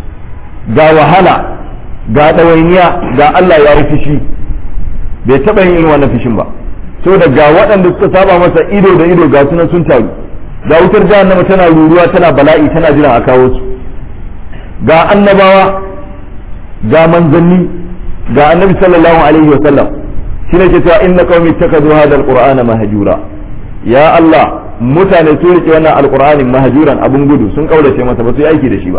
ga wahala ga ɗawainiya ga Allah ya yi fishi bai taɓa yin irin wannan fishin ba saboda ga waɗanda suka saba masa ido da ido ga sunan sun taru ga wutar jahannama tana ruruwa tana bala'i tana jiran a kawo su ga annabawa ga manzanni ga annabi sallallahu alaihi wa sallam shi ne ke cewa inna qaumi takadu hadha alqur'ana mahjura ya Allah mutane su rike wannan alqur'anin mahjuran abun gudu sun kaurace masa ba su yi aiki da shi ba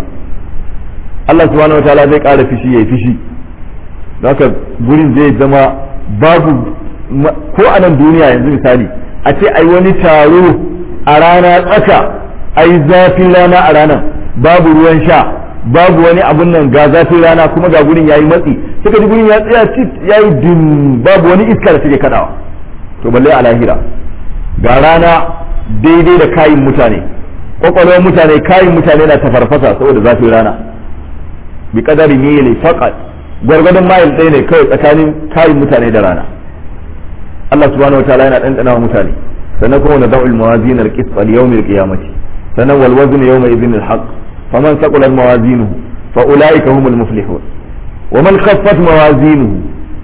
Allah subhanahu wataala zai ƙara fishi yayi fishi haka gurin zai zama babu ko a nan duniya yanzu misali a ce ai wani taro a rana tsaka ai zafin rana a ranar babu ruwan sha babu wani abun nan ga zafin rana kuma ga gurin yayi matsi suka ji gurin ya tsaya cit yayi dim babu wani iska da take kadawa to balle a lahira ga rana daidai da kayin mutane kwakwalwar mutane kayin mutane na tafarfasa saboda zafin rana bi kadari mili faqat gwargwadon mayil ɗaya ne kawai tsakanin kayin mutane da rana Allah subhanahu wataala yana ɗanɗana wa mutane sannan kuma na da'ul mawazin al-qist al-yawm al-qiyamati sannan wal wazn yawma idhin al-haqq faman thaqulat mawazinuhu fa ulaika humul muflihun wa man khaffat mawazinuhu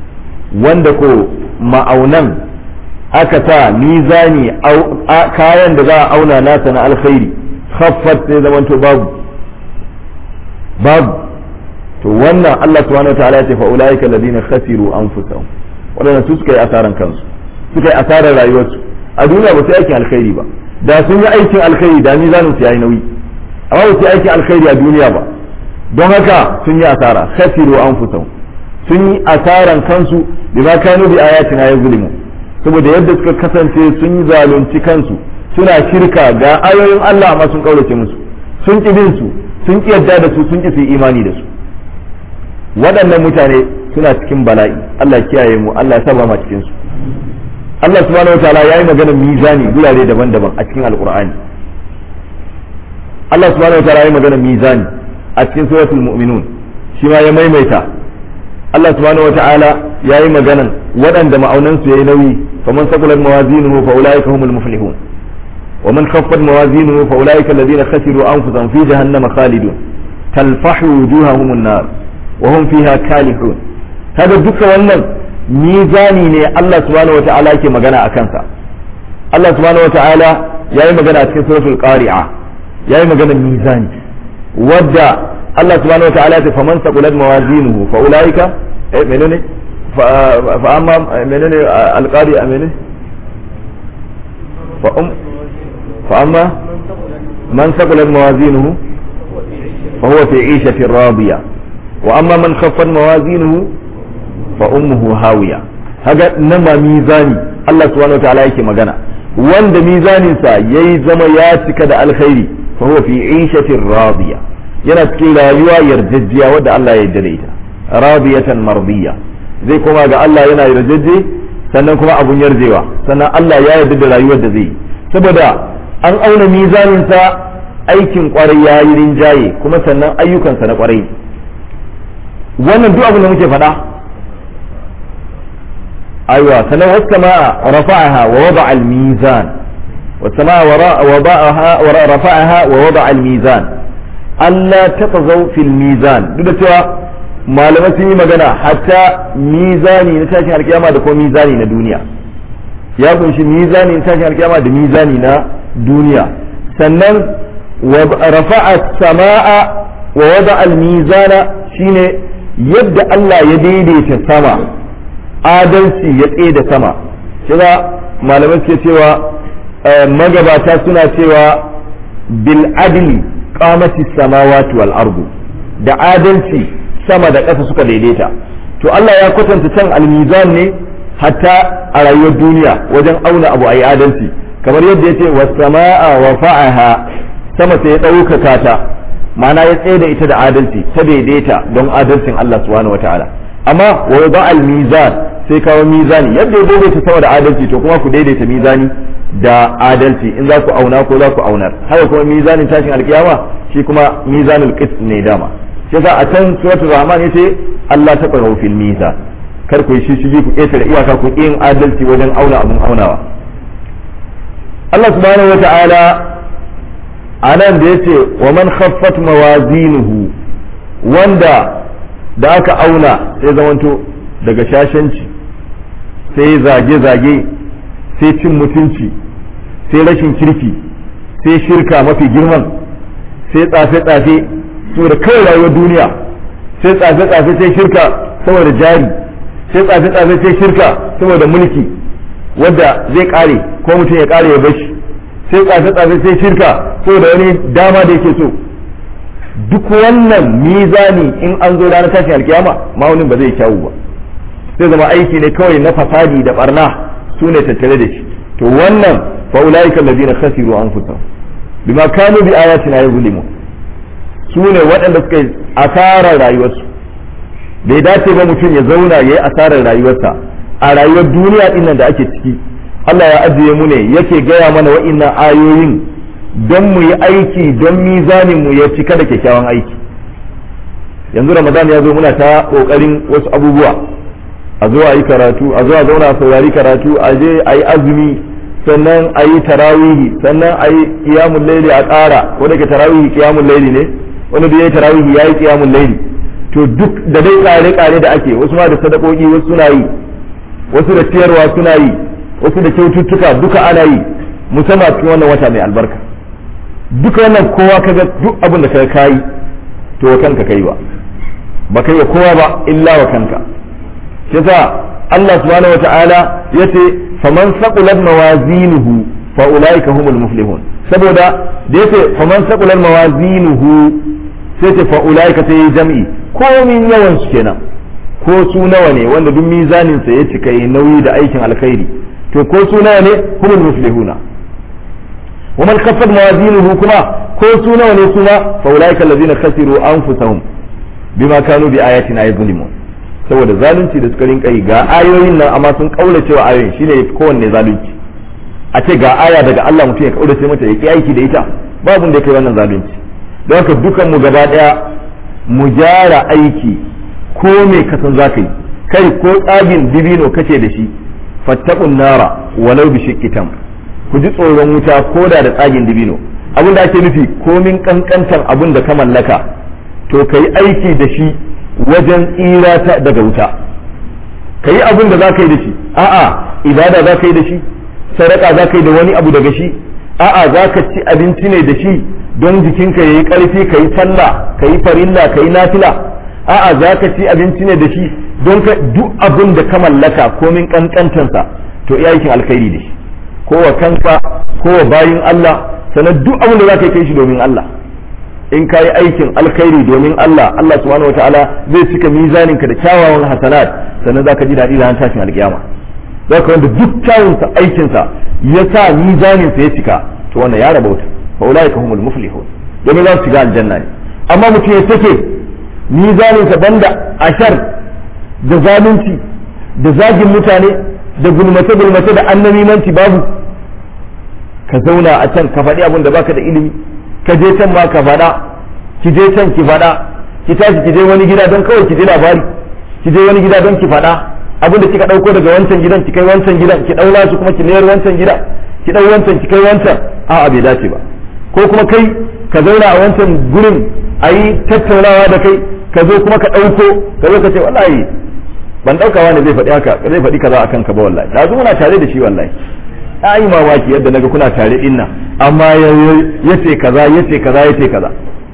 wanda ko ma'aunan aka sa mizani kayan da za a auna nasa na alkhairi khaffat sai zamanto babu babu to wannan Allah subhanahu wataala ya ce fa ulaika alladhina khasiru anfusahum wadanda su suka yi asaran kansu suka yi asarar rayuwarsu a duniya ba su aikin alkhairi ba da sun yi aikin alkhairi da mizanin su yayi nauyi amma ba su yi aikin alkhairi a duniya ba don haka sun yi asara khasiru anfusahum sun yi asaran kansu bima kanu bi ayatina yazlimu saboda yadda suka kasance sun yi zalunci kansu suna shirka ga ayoyin Allah amma sun kaurace musu sun ki bin su sun ki yadda da su sun ki su imani da su waɗannan mutane suna cikin bala'i Allah ya kiyaye mu Allah ya saba ma cikin su Allah subhanahu wataala ya yi maganar mizani gurare daban-daban a cikin alqur'ani Allah subhanahu wataala ya yi maganar mizani a cikin suratul mu'minun shi ma ya maimaita Allah subhanahu wataala ya yi maganan waɗanda ma'aunansu ya yi nauyi faman sakulat mawazinuhu fa ulaika humul muflihun ومن خفت موازينه فأولئك الذين خسروا أنفسهم في جهنم خالدون تلفح وجوههم النار وهم فيها كالحون هذا دك wannan mizani ne Allah subhanahu wata'ala yake magana a kansa Allah subhanahu wata'ala ya yi magana a cikin suratul qari'a ya yi magana mizani wadda Allah subhanahu wata'ala ya faman saqulat mawazinuhu fa ulaika eh menene fa amma menene alqari a menene fa um fa amma man saqulat mawazinuhu fa huwa fi 'ishatin radiya wa amma man khaffat mawazinuhu fa ummuhu hawiya haga nan ba mizani Allah subhanahu wataala yake magana wanda mizaninsa yayi zama ya cika da alkhairi fa huwa fi 'ishatin radiya yana cikin rayuwa yarjejjiya wadda Allah ya yarda da ita radiyatan mardiya zai koma ga Allah yana yarjejje sannan kuma abun yarjewa sannan Allah ya yarda da rayuwar da zai saboda an auna mizaninsa aikin kwarai ya yi rinjaye kuma sannan ayyukansa na kwarai wannan duk abin da muke faɗa aiwa sannan wasu sama'a rafa'aha wa wada al-mizan wasu sama'a wada'aha wa rafa'aha wa wada al-mizan Allah taqazaw fil mizan duk da cewa malamai sun yi magana hatta mizani na tashin alkiyama da kuma mizani na duniya ya kunshi mizani na tashin alkiyama da mizani na duniya sannan rafa'a sama'a wa wada al-mizana shine yadda Allah ya daidaita sama adalci ya tsaye da sama shiga malamai suke cewa magabata suna cewa bil adli qamati samawati wal ardu da adalci sama da ƙasa suka daidaita to Allah ya kwatanta can almizan ne hatta a rayuwar duniya wajen auna abu ayi adalci kamar yadda yace was samaa wa fa'aha sama sai ya ɗaukaka ta ma'ana ya tsaye da ita da adalci ta daidaita don adalcin Allah subhanahu wataala amma wa yada al mizan sai kawo mizani yadda ya daidaita sama da adalci to kuma ku daidaita mizani da adalci in za ku auna ko za ku aunar haka kuma mizanin tashin alkiyama shi kuma mizanul qist ne dama shi yasa a can suratul rahman yace Allah ta tsaro fil mizan kar ku shi shi ku ƙetare iyaka ku yin adalci wajen auna abun aunawa Allah subhanahu wata'ala anan da yace wa man khaffat mawazinuhu wanda da aka auna sai zamanto daga shashanci sai zage-zage sai cin mutunci sai rashin kirki sai shirka mafi girman sai tsafe-tsafe saboda kawai rayuwar duniya sai tsafe-tsafe sai shirka saboda jari sai tsafe-tsafe sai shirka saboda mulki wadda zai kare ko mutum ya kare ya bashi sai tsafe-tsafe sai shirka saboda wani dama da yake so duk wannan mizani in an zo ranar tashin alkiyama ma'aunin ba zai kyawu ba sai zama aiki ne kawai na fasadi da barna su ne tattare da shi to wannan fa ulaika alladhina khasiru anfusahum bima kanu bi ayatina yuzlimun su ne waɗanda suka yi asarar rayuwarsu bai dace ba mutum ya zauna ya yi asarar rayuwarsa a rayuwar duniya ɗin da ake ciki Allah ya ajiye mu ne yake gaya mana wa'innan ayoyin don mu yi aiki don mizanin mu ya cika da kyakkyawan aiki yanzu ramadan ya zo muna ta ƙoƙarin wasu abubuwa a zo a yi karatu a zo a zauna a saurari karatu a je a yi azumi sannan a yi tarawihi sannan a yi kiyamun laili a ƙara wanda ke tarawihi kiyamun laili ne wani da ya yi tarawihi ya yi kiyamun laili to duk da dai ƙare-ƙare da ake wasu ma da sadakoki wasu suna yi wasu da ciyarwa suna yi wasu da kyaututtuka duka ana yi musamman cikin wannan wata mai albarka duka wannan kowa kaga duk abin da ka kayi to wa kanka kai ba ba kai wa kowa ba illa wa kanka yasa Allah subhanahu wata'ala yace faman saqulat mawazinuhu fa ulaika humul muflihun saboda da yace faman saqulat mawazinuhu sai ce fa ulaika sai jam'i komin yawan su kenan ko su nawa ne wanda duk mizanin sa ya cika yi nauyi da aikin alkhairi to ko su nawa ne humul muflihuna wa man khaffat mawazinuhu kuma ko su nawa ne kuma fa ulaika allazina khasiru anfusahum bima kanu bi ayatina yuzlimun saboda zalunci da suka rinka yi ga ayoyin nan amma sun kaula cewa ayoyin shine kowanne zalunci a ce ga aya daga Allah mutum ya kaurace mata ya ki aiki da ita babu da kai wannan zalunci don haka dukan mu gaba daya mu gyara aiki ko me ka san zaka yi kai ko tsagin dibino kace da shi fattaqun nara walau bi shiqqitam ku ji tsoron wuta ko da da tsagin dibino abin da ake nufi komin kankantan abin da ka mallaka to kai aiki da shi wajen tsira ta daga wuta ka yi abin da za ka yi da shi a'a ibada za ka yi da shi sadaka za ka yi da wani abu daga shi a'a za ka ci abinci ne da shi don jikinka ya yi ƙarfi ka yi sallah ka yi farilla ka yi nafila a'a za ka ci abinci ne da shi don ka duk abin da ka mallaka komin kankantansa to iya aikin alkhairi ne ko wa kanka ko wa bayin Allah sannan duk abin da za ka kai shi domin Allah in ka yi aikin alkhairi domin Allah Allah subhanahu wataala zai cika mizanin ka da kyawawan hasanat sannan za ka ji daɗi ranar tashin alkiyama za ka wanda duk kyawunsa aikinsa ya sa mizaninsa ya cika to wannan ya rabauta fa ulaika humul muflihun domin za su shiga aljanna ne amma mutum ya sake mizaninsa banda ashar da zalunci da zagin mutane da gulmace gulmace da annamimanci babu ka zauna a can ka faɗi abin da baka da ilimi ka je can ma ka faɗa ki je can ki faɗa ki tashi ki je wani gida don kawai ki ji labari ki je wani gida don ki faɗa abin da kika ɗauko daga wancan gidan ki kai wancan gidan ki ɗaura su kuma ki mayar wancan gida ki ɗau wancan ki kai wancan a'a bai dace ba ko kuma kai ka zauna a wancan gurin a yi tattaunawa da kai ka zo kuma ka ɗauko ka zo ka ce wallahi ban ɗauka wani zai faɗi haka zai faɗi kaza akan ka ba wallahi da muna tare da shi wallahi na yi mamaki yadda naga kuna tare din nan amma ya ce kaza ya ce kaza ya ce kaza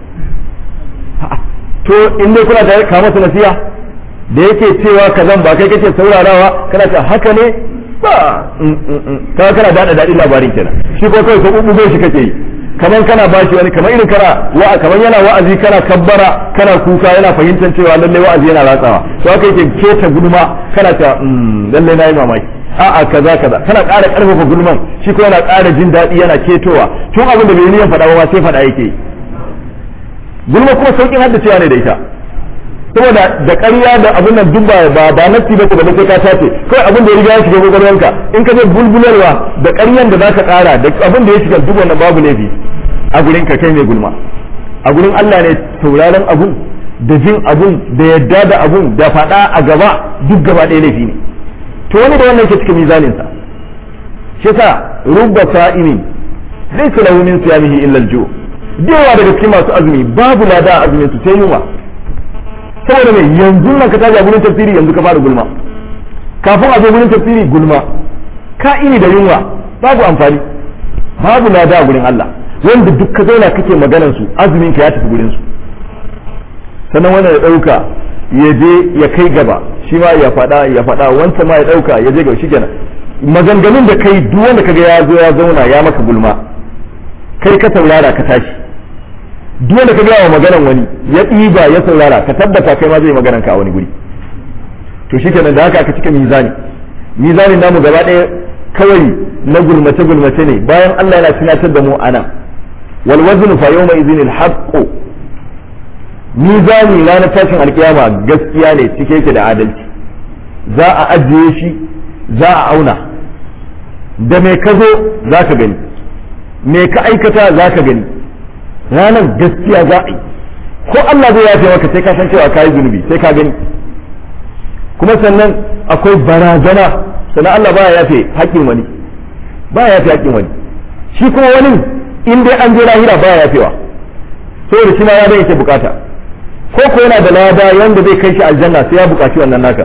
to in dai kuna tare ka masa nasiha da yake cewa kazan ba kai kake saurarawa kana ce haka ne ba ka kana dada daɗin labarin kenan shi ko kawai ko bugo shi kake yi kaman kana bashi wani kamar irin kana wa kaman yana wa'azi kana kabbara kana kuka yana fahimtar cewa lalle wa'azi yana ratsawa to haka yake keta gulma kana ta lalle na yi mamaki a'a kaza kaza kana ƙara ƙarfafa gulman shi ko yana ƙara jin daɗi yana ketowa tun abin da bai niyan faɗa ba sai faɗa yake gulma kuma sauƙin haddacewa ne da ita saboda da ƙarya da abin nan duk ba ba nafsi ba ba sai ka tace kai abin da ya riga ya shiga gwagwarwanka in ka je bulbularwa da ƙaryan da zaka ƙara da abin da ya shiga duk wannan babu laifi a gurin ka kai mai gulma a gurin Allah ne tauraron abun da jin abun da yadda da abun da faɗa a gaba duk gaba ɗaya laifi ne to wani da wannan ke cikin mizaninsa shi sa rubba sa'imin zai su lahu min siyamihi illa al-ju yawa daga cikin masu azumi babu lada a azumin su sai yunwa saboda mai yanzu nan ka tashi a gurin tafsiri yanzu ka fara gulma kafin a zo gurin tafsiri gulma ka ini da yunwa babu amfani babu lada a gurin Allah wanda duk ka zauna kake maganar su azumin ka ya tafi gurin su sannan wannan ya dauka ya je ya kai gaba shi ma ya faɗa ya faɗa wancan ma ya ɗauka ya je ga shi kenan maganganun da kai duk wanda kaga ya zo ya zauna ya maka gulma kai ka saurara ka tashi duk wanda kaga yawa maganan wani ya ɗiba ya saurara ka tabbata kai ma zai maganan ka a wani guri to shi kenan da haka aka cika mizani mizanin namu gaba ɗaya kawai na gulmace gulmace ne bayan Allah yana tunatar da mu ana wal waznu fa yawma idhin al haqqu mizani ranar tashin alkiyama gaskiya ne cike yake da adalci za a ajiye shi za a auna da mai ka zo za ka gani mai ka aikata za ka gani ranar gaskiya za a yi ko Allah zai yafe maka sai ka san cewa ka yi zunubi sai ka gani kuma sannan akwai barazana sannan Allah baya yafe haƙƙin wani baya yafe haƙƙin wani shi kuma wani in dai an je lahira baya yafewa saboda shi ma ya dai yake bukata ko ko yana da lada wanda zai kai shi aljanna sai ya buƙaci wannan naka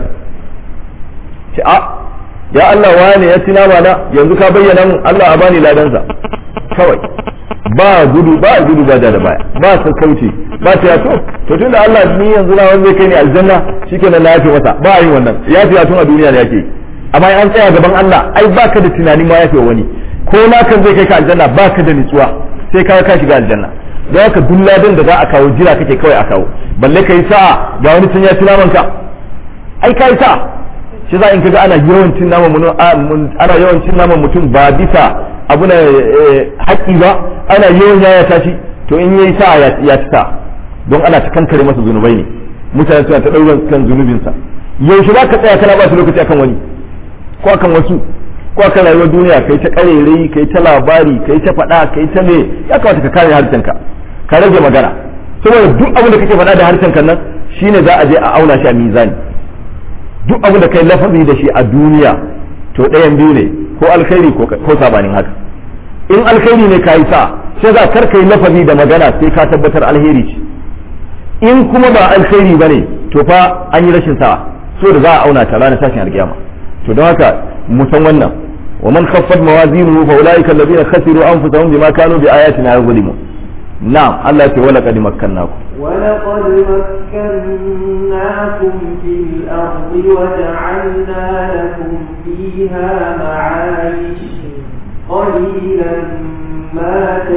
ce a ya Allah wane ya tina mana yanzu ka bayyana mun Allah a bani ladansa kawai ba gudu ba gudu ba da da baya ba sassauci ba ta ya to to tunda Allah ni yanzu na wanda zai kai ni aljanna shikenan na yafe masa ba yin wannan yafe tun a duniya ne yake amma an tsaya gaban Allah ai baka da tunanin ma yafe wani ko nakan zai kai ka aljanna baka da nutsuwa sai ka ka shiga aljanna da haka duk ladan da za a kawo jira kake kawai a kawo balle kai sa'a ga wani tun ya ci naman ka ai kai sa'a shi za in kaga ana yawan cin naman mutum ana yawan cin naman mutum ba bisa abu na haƙƙi ba ana yawan yaya tashi to in yayi sa'a ya ci sa'a don ana ta kankare masa zunubai ne mutane suna ta ɗauran kan zunubinsa yaushe za ka tsaya kana ba su lokaci akan wani ko akan wasu ko akan rayuwar duniya kai ta karerai kai ta labari kai ta faɗa kai ta me ya kamata ka kare harshenka ka rage magana saboda duk abin da kake faɗa da harshenka nan shine za a je a auna shi a mizani duk abin da kai lafazi da shi a duniya to ɗayan biyu ne ko alkhairi ko sabanin haka in alkhairi ne kayi sa sai za kar kai lafazi da magana sai ka tabbatar alheri ce in kuma ba alkhairi bane to fa an yi rashin sa'a so da za a auna ta ranar tashin alkiyama to don haka mu san wannan wa man khaffat mawazinuhu fa ulaika alladhina khasiru anfusahum bima kanu bi ayatina yuzlimun na'am Allah ya ce wala qad makkannakum ولقد مكناكم في الأرض وجعلنا لكم فيها معايش قليلا ما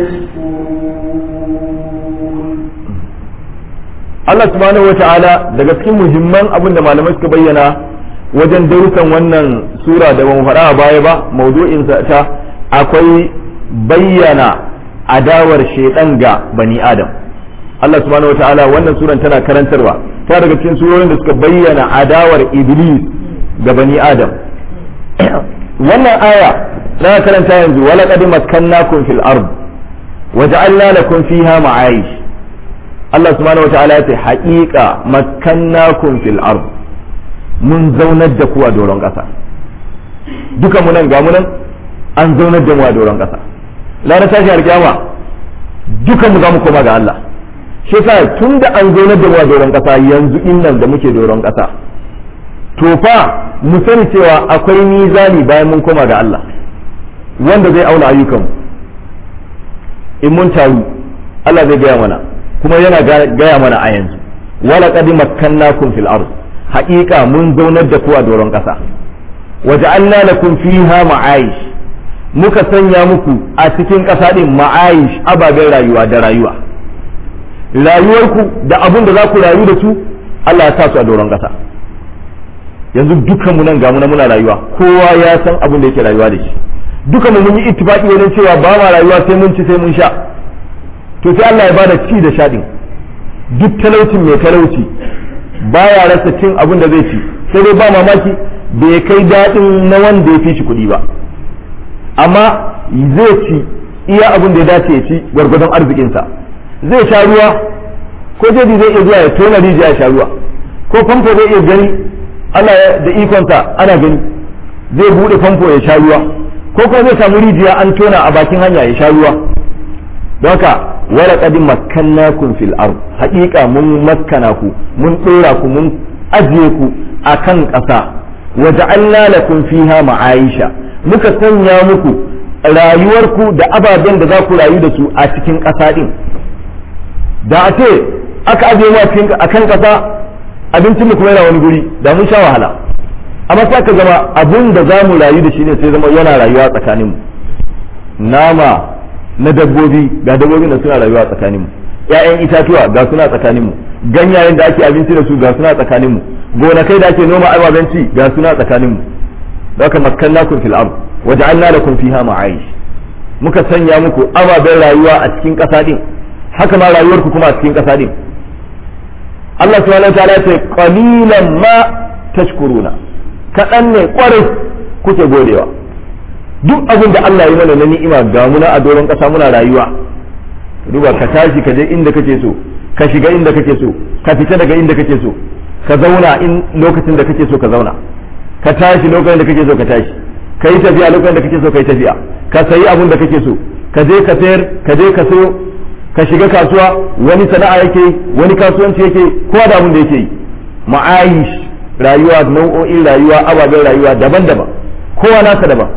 تشكرون Allah subhanahu wata'ala daga cikin muhimman abin da malamai suka bayyana wajen darussan wannan sura da ban faɗa a baya ba maudu'in ta akwai bayyana adawar shaidan ga bani adam Allah subhanahu wata'ala wannan suran tana karantarwa ta daga cikin surorin da suka bayyana adawar iblis ga bani adam wannan aya na karanta yanzu wala qad makkannakum fil ard waja'alna lakum fiha ma'ayish Allah subhanahu wata'ala ya ce haƙiƙa makkannakum fil ard mun zaunar da ku a doron ƙasa duka mu nan ga mu nan an zaunar da mu a doron ƙasa ranar tashi alƙiyama duka mu za mu koma ga Allah shi yasa tun da an zaunar da mu a doron ƙasa yanzu innan da muke doron ƙasa to fa mu sani cewa akwai mizani bayan mun koma ga Allah wanda zai auna ayyukanmu in mun taru Allah zai gaya mana kuma yana gaya mana a yanzu wala qad makkannakum fil ard haqiqa mun zaunar da ku a doron ƙasa waja'alna lakum fiha ma'aish muka sanya muku a cikin ƙasa din ma'aish ababen rayuwa da rayuwa rayuwarku da abun da za ku rayu da su Allah ya sa su a doron ƙasa yanzu dukkan mu nan ga mu muna rayuwa kowa ya san abin da yake rayuwa da shi dukan mu mun yi ittifaqi wajen cewa ba ma rayuwa sai mun ci sai mun sha to sai Allah ya bada ci da sha din duk talaucin mai talauci baya rasa cin abin da zai ci sai dai ba mamaki bai kai daɗin na wanda ya fi shi kuɗi ba amma zai ci iya abin da ya dace ya ci gwargwadon arzikinsa zai sha ruwa ko jadi zai iya zuwa ya tona rijiya ya sha ruwa ko famfo zai iya gani ana da ikonsa ana gani zai buɗe famfo ya sha ruwa ko kuma zai samu rijiya an tona a bakin hanya ya sha ruwa don haka wala qad makkannakum fil ard haqiqa mun makkana ku mun dora ku mun ajiye ku akan ƙasa waja'alna lakum fiha ma'aisha muka sanya muku rayuwarku da ababen da za ku rayu da su a cikin ƙasa din da a ce aka ajiye mu a kan ƙasa abincin mu kuma yana wani guri da mun sha wahala amma sai ka zama abun da za mu rayu da shi ne sai zama yana rayuwa tsakaninmu nama na dabbobi ga dabbobin da suna rayuwa tsakanin mu ƴaƴan itatuwa ga suna tsakanin mu ganyayen da ake abinci da su ga suna tsakanin mu gonakai da ake noma ababen ci ga suna tsakanin mu haka makkannakum fil ard waja'alna lakum fiha ma'aish muka sanya muku ababen rayuwa a cikin ƙasa din haka ma rayuwarku kuma a cikin ƙasa din Allah subhanahu wataala ya ce qalilan ma tashkuruna kaɗan ne kwarai kuke godewa duk abin da Allah ya mana na ni'ima ga muna a doron ƙasa muna rayuwa duba ka tashi ka je inda kake so ka shiga inda kake so ka fita daga inda kake so ka zauna in lokacin da kake so ka zauna ka tashi lokacin da kake so ka tashi ka yi tafiya lokacin da kake so ka yi tafiya ka sayi abin da kake so ka je ka sayar ka je ka sayo ka shiga kasuwa wani sana'a yake wani kasuwanci yake kowa da abin da yake yi ma'ayish rayuwa nau'o'in rayuwa ababen rayuwa daban-daban kowa nasa daban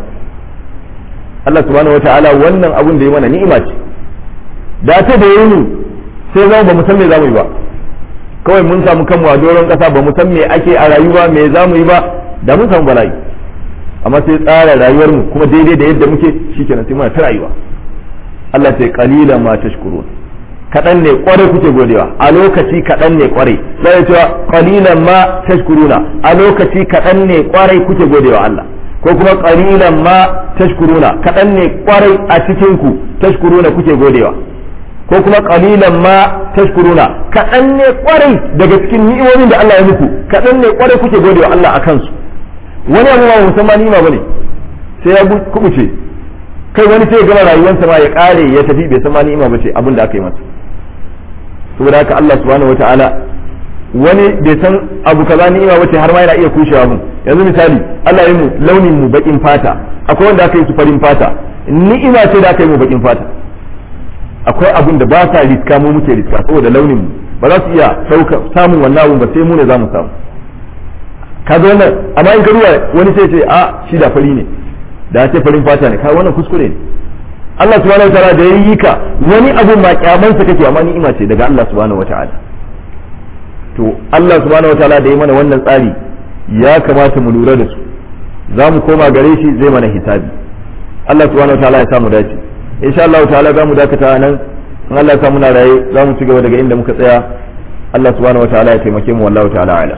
Allah subhanahu wata'ala wannan abun da ya mana ni'ima ce da ta da yi sai zama ba mu san me za mu yi ba kawai mun samu kanmu a doron kasa ba mu san me ake a rayuwa me za mu yi ba da mun samu bala'i amma sai tsara rayuwar mu kuma daidai da yadda muke shikenan sai muna ta rayuwa Allah sai qalila ma tashkurun kaɗan ne kwarai kuke godewa a lokaci kaɗan ne kwarai sai cewa qalilan ma tashkuruna a lokaci kaɗan ne kwarai kuke godewa Allah ko kuma qalilan ma tashkuruna kaɗan ne kwarai a cikin ku tashkuruna kuke godewa ko kuma qalilan ma tashkuruna kaɗan ne kwarai daga cikin ni'imomin da Allah ya muku kaɗan ne kwarai kuke godewa Allah akan su wani abu ba musamman ni'ima bane sai ya kubuce kai wani sai ya gama rayuwarsa ma ya kare ya tafi bai san ma ni'ima bace abin da aka yi masa saboda haka Allah subhanahu wataala wani bai san abu kaza ni'ima bace har ma yana iya kushewa mun yanzu misali Allah ya yi mu launin mu bakin fata akwai wanda aka yi su farin fata ni'ima ce da aka yi mu bakin fata akwai abun da ba sa riska mu muke riska saboda launin mu ba za su iya sauka samun wannan abun ba sai mu ne za mu samu kaga wannan amma in ka ruwa wani sai ce a shi da fari ne da ce farin fata ne kai wannan kuskure ne Allah subhanahu wataala da yayi ka wani abun ba kyamansa kake amma ni'ima ce daga Allah subhanahu wataala to Allah subhanahu wataala da ya mana wannan tsari ya kamata mu lura da su za mu koma gare shi zai mana hisabi Allah subhanahu wa ta'ala ya samu dace insha Allah ta'ala za mu dakata nan in Allah ya samu na raye za mu ci gaba daga inda muka tsaya Allah subhanahu wa ta'ala ya taimake mu wallahu ta'ala ala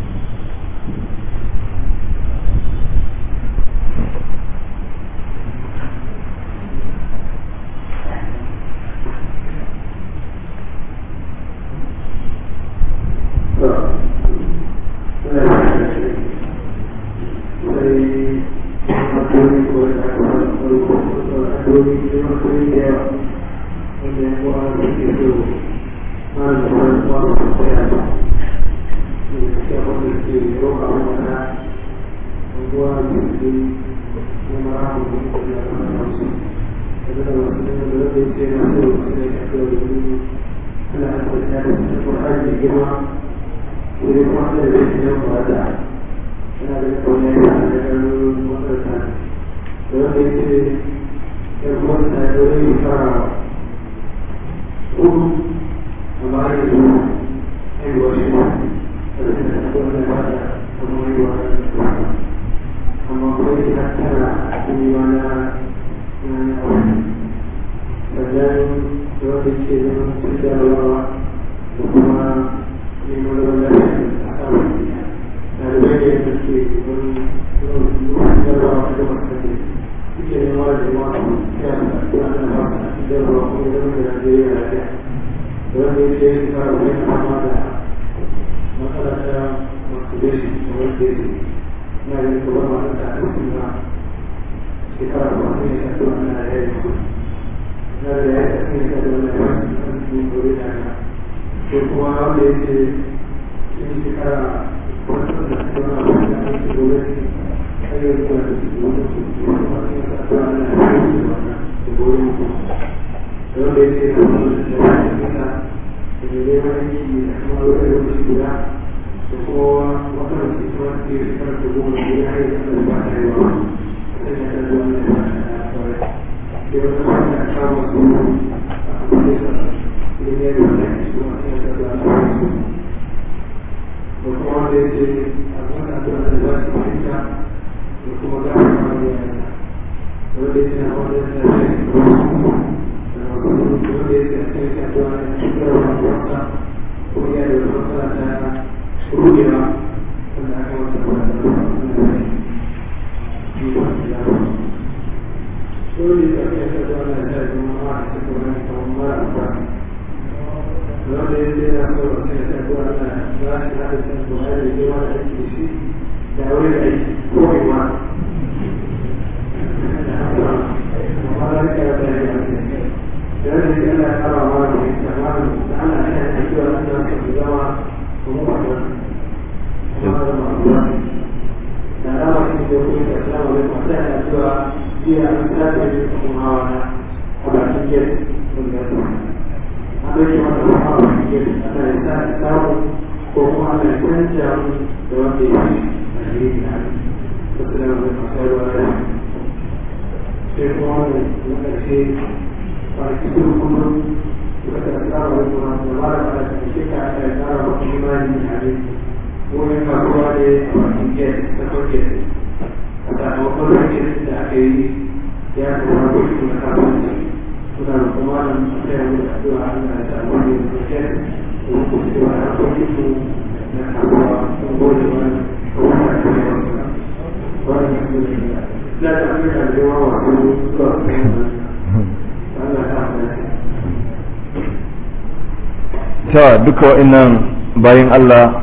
ta duka wa'annan bayan Allah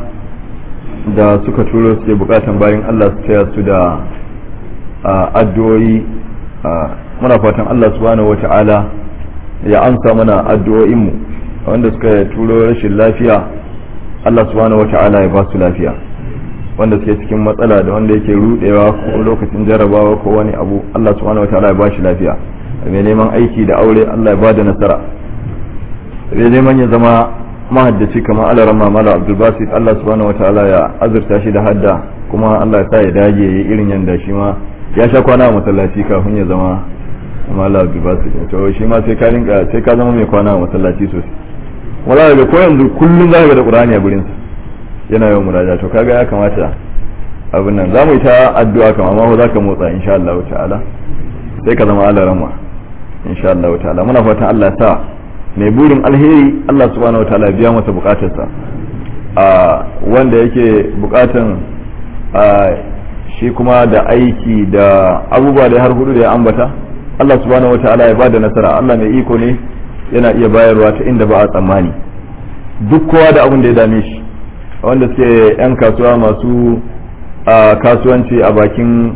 da suka turo suke bukatan bayan Allah su taya su da addu'o'i muna fatan Allah subhanahu wata'ala ya amsa mana addu'o'inmu wanda suka turo rashin lafiya Allah subhanahu wata'ala ya ba su lafiya wanda suke cikin matsala da wanda yake rudewa ko lokacin jarabawa ko wani abu Allah subhanahu wata'ala ya ba shi lafiya mai neman aiki da aure Allah ya ba da nasara mai neman ya zama mahaddaci kamar alaran mamala abdulbasit Allah subhanahu wata'ala ya azurta shi da hadda kuma Allah ya sa ya dage ya irin yanda shi ma ya sha kwana a masallaci kafin ya zama mala abdulbasit to shi ma sai ka rinka sai ka zama mai kwana a masallaci sosai wala da ko yanzu kullum za ka ga da qur'ani a gurin sa yana yawan muraja to kaga ya kamata abin nan za mu yi ta addu'a kama ma za ka motsa insha Allah ta'ala sai ka zama alarama insha Allah ta'ala muna fatan Allah sa mai burin alheri Allah subhanahu ta'ala ya biya masa bukatarsa a wanda yake bukatan a shi kuma da aiki da abubuwa da har hudu da ya ambata Allah subhanahu ta'ala ya bada nasara Allah mai iko ne yana iya bayarwa ta inda ba a tsammani duk kowa da abin da ya dame shi wanda suke 'yan kasuwa masu a kasuwanci a bakin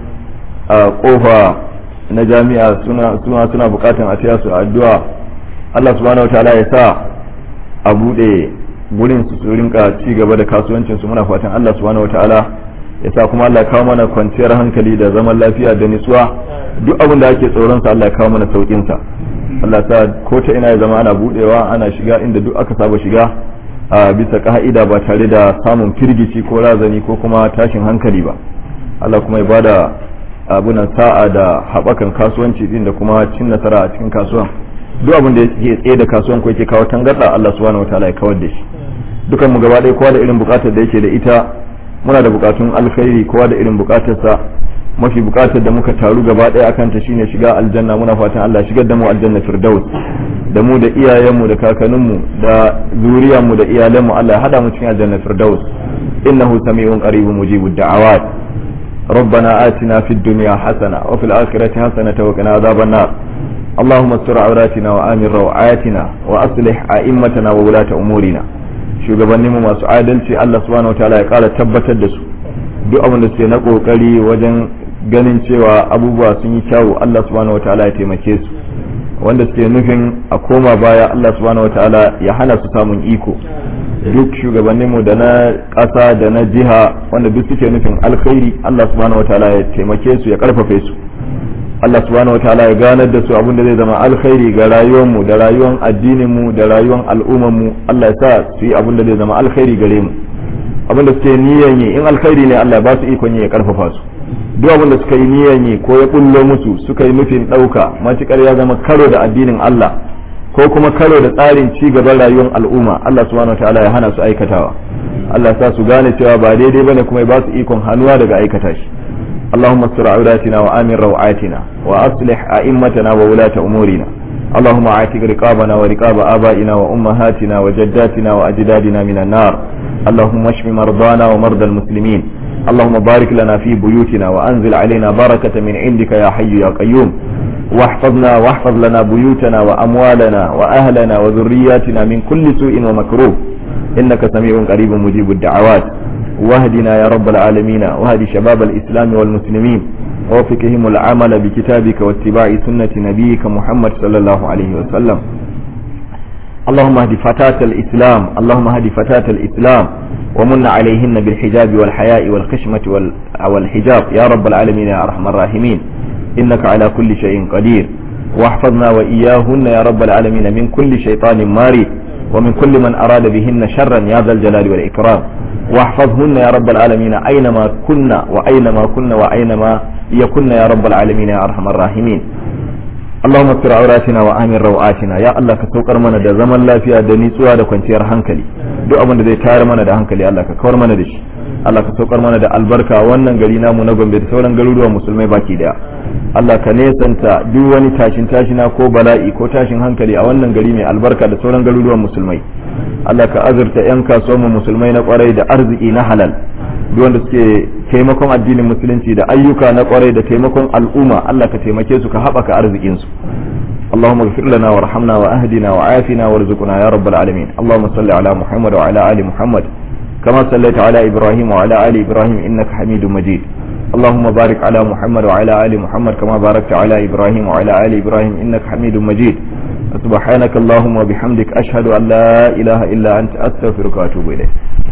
kofa na jami'a suna suna bukatan a taya su addu'a Allah subhanahu wataala ya sa a bude gurin su su rinka ci gaba da kasuwancin su muna fatan Allah subhanahu wataala ya sa kuma Allah ya kawo mana kwanciyar hankali da zaman lafiya da nutsuwa duk abin da ake tsoron sa Allah ya kawo mana saukin sa Allah sa ko ta ina ya zama ana budewa ana shiga inda duk aka saba shiga a bisa ka'ida ba tare da samun firgici ko razani ko kuma tashin hankali ba Allah kuma ya bada abunan sa'a da haɓakan kasuwanci din da kuma cin nasara a cikin kasuwan duk abin da yake tsaye da kasuwan ko yake kawo tangarda Allah subhanahu wataala ya kawar da shi dukan mu gaba ɗaya kowa da irin bukatar da yake da ita muna da bukatun alkhairi kowa da irin bukatarsa mafi bukatar da muka taru gaba ɗaya akan ta shine shiga aljanna muna fatan Allah shigar da mu aljanna firdaus da mu da iyayenmu da kakanninmu da zuriyarmu da iyalanmu Allah ya hada mu cikin aljanna firdaus innahu sami'un qaribun mujibud da'awat ربنا آتنا في الدنيا حسنة وفي الآخرة حسنة وقنا عذاب النار اللهم استر عوراتنا وآمن روعاتنا وأصلح أئمتنا وولاة أمورنا shugabanninmu masu adalci Allah subhanahu wa ta'ala ya kara tabbatar da su duk abin da suke na kokari wajen ganin cewa abubuwa sun yi kyawu Allah subhanahu wa ta'ala ya taimake su wanda suke nufin a koma baya Allah subhanahu wa ta'ala ya hana su samun iko duk shugabanninmu da na ƙasa da na jiha wanda duk suke nufin alkhairi Allah subhanahu wa ta'ala ya taimake su ya karfafe su Allah subhanahu wa ta'ala ya ganar da su abin da zai zama alkhairi ga rayuwarmu da rayuwar addininmu da rayuwar al'ummarmu Allah ya sa su yi abin da zai zama alkhairi gare mu abin da suke niyan yi in alkhairi ne Allah ba su ikon yi ya karfafa su duk abin da suka yi niyan yi ko ya kullo musu suka yi nufin ɗauka matukar ya zama karo da addinin Allah ko kuma karo da tsarin ci gaban rayuwar al'umma Allah subhanahu wa ta'ala ya hana su aikatawa Allah ya sa su gane cewa ba daidai bane kuma ya ba su ikon hannuwa daga aikata shi اللهم استر عوراتنا وآمن روعاتنا وأصلح أئمتنا وولاة أمورنا اللهم عاتق رقابنا ورقاب آبائنا وأمهاتنا وجداتنا وأجدادنا من النار اللهم اشف مرضانا ومرضى المسلمين اللهم بارك لنا في بيوتنا وأنزل علينا بركة من عندك يا حي يا قيوم واحفظنا واحفظ لنا بيوتنا وأموالنا وأهلنا وذرياتنا من كل سوء ومكروه إنك سميع قريب مجيب الدعوات واهدنا يا رب العالمين واهد شباب الإسلام والمسلمين ووفقهم العمل بكتابك واتباع سنة نبيك محمد صلى الله عليه وسلم اللهم اهد فتاة الإسلام اللهم اهد فتاة الإسلام ومن عليهن بالحجاب والحياء والخشمة والحجاب يا رب العالمين يا أرحم الراحمين إنك على كل شيء قدير واحفظنا وإياهن يا رب العالمين من كل شيطان مارد ومن كل من أراد بهن شرا يا ذا الجلال والإكرام واحفظهن يا رب العالمين أينما كنا وأينما كنا وأينما يكن يا رب العالمين يا أرحم الراحمين اللهم استر عوراتنا وآمن روآتنا يا الله كسوكر mana da zaman lafiya da nitsuwa da kwanciyar hankali duk abin da zai tayar mana da hankali Allah ka kawar mana da shi Allah ka saukar mana da albarka wannan gari namu na Gombe da sauran garuruwan musulmai baki daya Allah ka nesanta duk wani tashin tashina ko bala'i ko tashin hankali a wannan gari mai albarka da sauran garuruwan musulmai Allah ka azurta 'yan kasuwanmu musulmai na kwarai da arziki na halal duk wanda suke taimakon addinin musulunci da ayyuka na kwarai da taimakon al'umma Allah ka taimake su ka haɓaka arzikinsu اللهم اغفر لنا وارحمنا واهدنا وعافنا وارزقنا يا رب العالمين اللهم صل على محمد وعلى ال محمد كما صليت على ابراهيم وعلى ال ابراهيم انك حميد مجيد اللهم بارك على محمد وعلى ال محمد كما باركت على ابراهيم وعلى ال ابراهيم انك حميد مجيد سبحانك اللهم وبحمدك اشهد ان لا اله الا انت استغفرك واتوب اليك